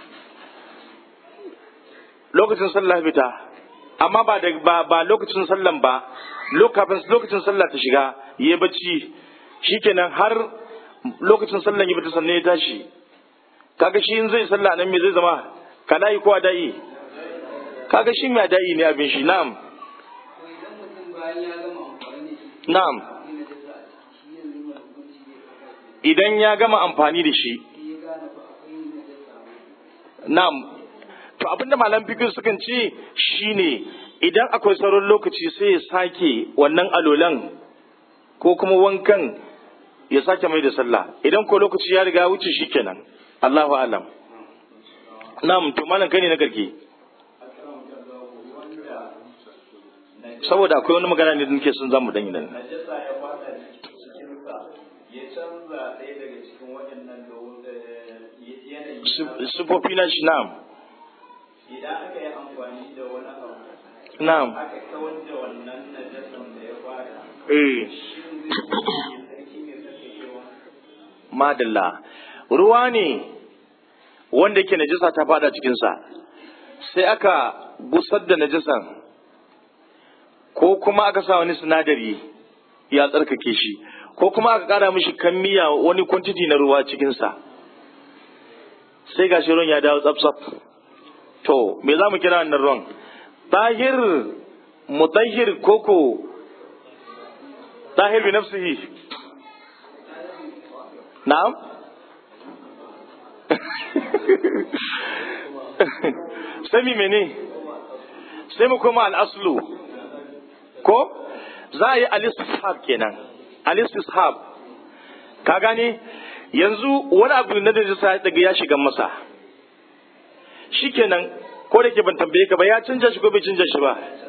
lokacin sallah fita amma ba da ba, ba lokacin sallan ba lokacin lokacin sallah ta shiga ya bacci shikenan har lokacin sallan ya fita sannan ya tashi kaga shi in zai sallah nan me zai zama kalayi ko adai kaga shi mai adai ne abin shi na'am na'am idan ya gama amfani da shi na'am to abinda malam fikir sukan ce shine idan akwai sauran lokaci sai ya sake wannan alolan ko kuma wankan ya sake mai da sallah idan ko lokaci ya riga wuce shikenan Allahu alam na'am to malam kai ne na garke saboda akwai wani magana ne da nake son zamu dan yi nan sufofi na shi na'am idan aka yi amfani da wani abu na'am aka kawar da wannan najasan da ya fara eh shin zai yi sarki ne sarkakewa madalla ruwa ne wanda yake najasa ta fada cikinsa sai aka gusar da najasan ko kuma aka sa wani sinadari ya tsarkake shi ko kuma aka kara mishi kammiya wani kwantiti na ruwa cikinsa sai gashi ruwan ya dawo tsaf to me za mu kira wannan ruwan tahir mutahhir koko tahir bi nafsihi na'am sai mi mene sai mu koma al'aslu ko za a yi al-istishab kenan al-istishab ka gane yanzu wani abu na da sa daga ya shiga masa shikenan ko da ke ban tambaye ka ba ya canja shi ko bai canja shi ba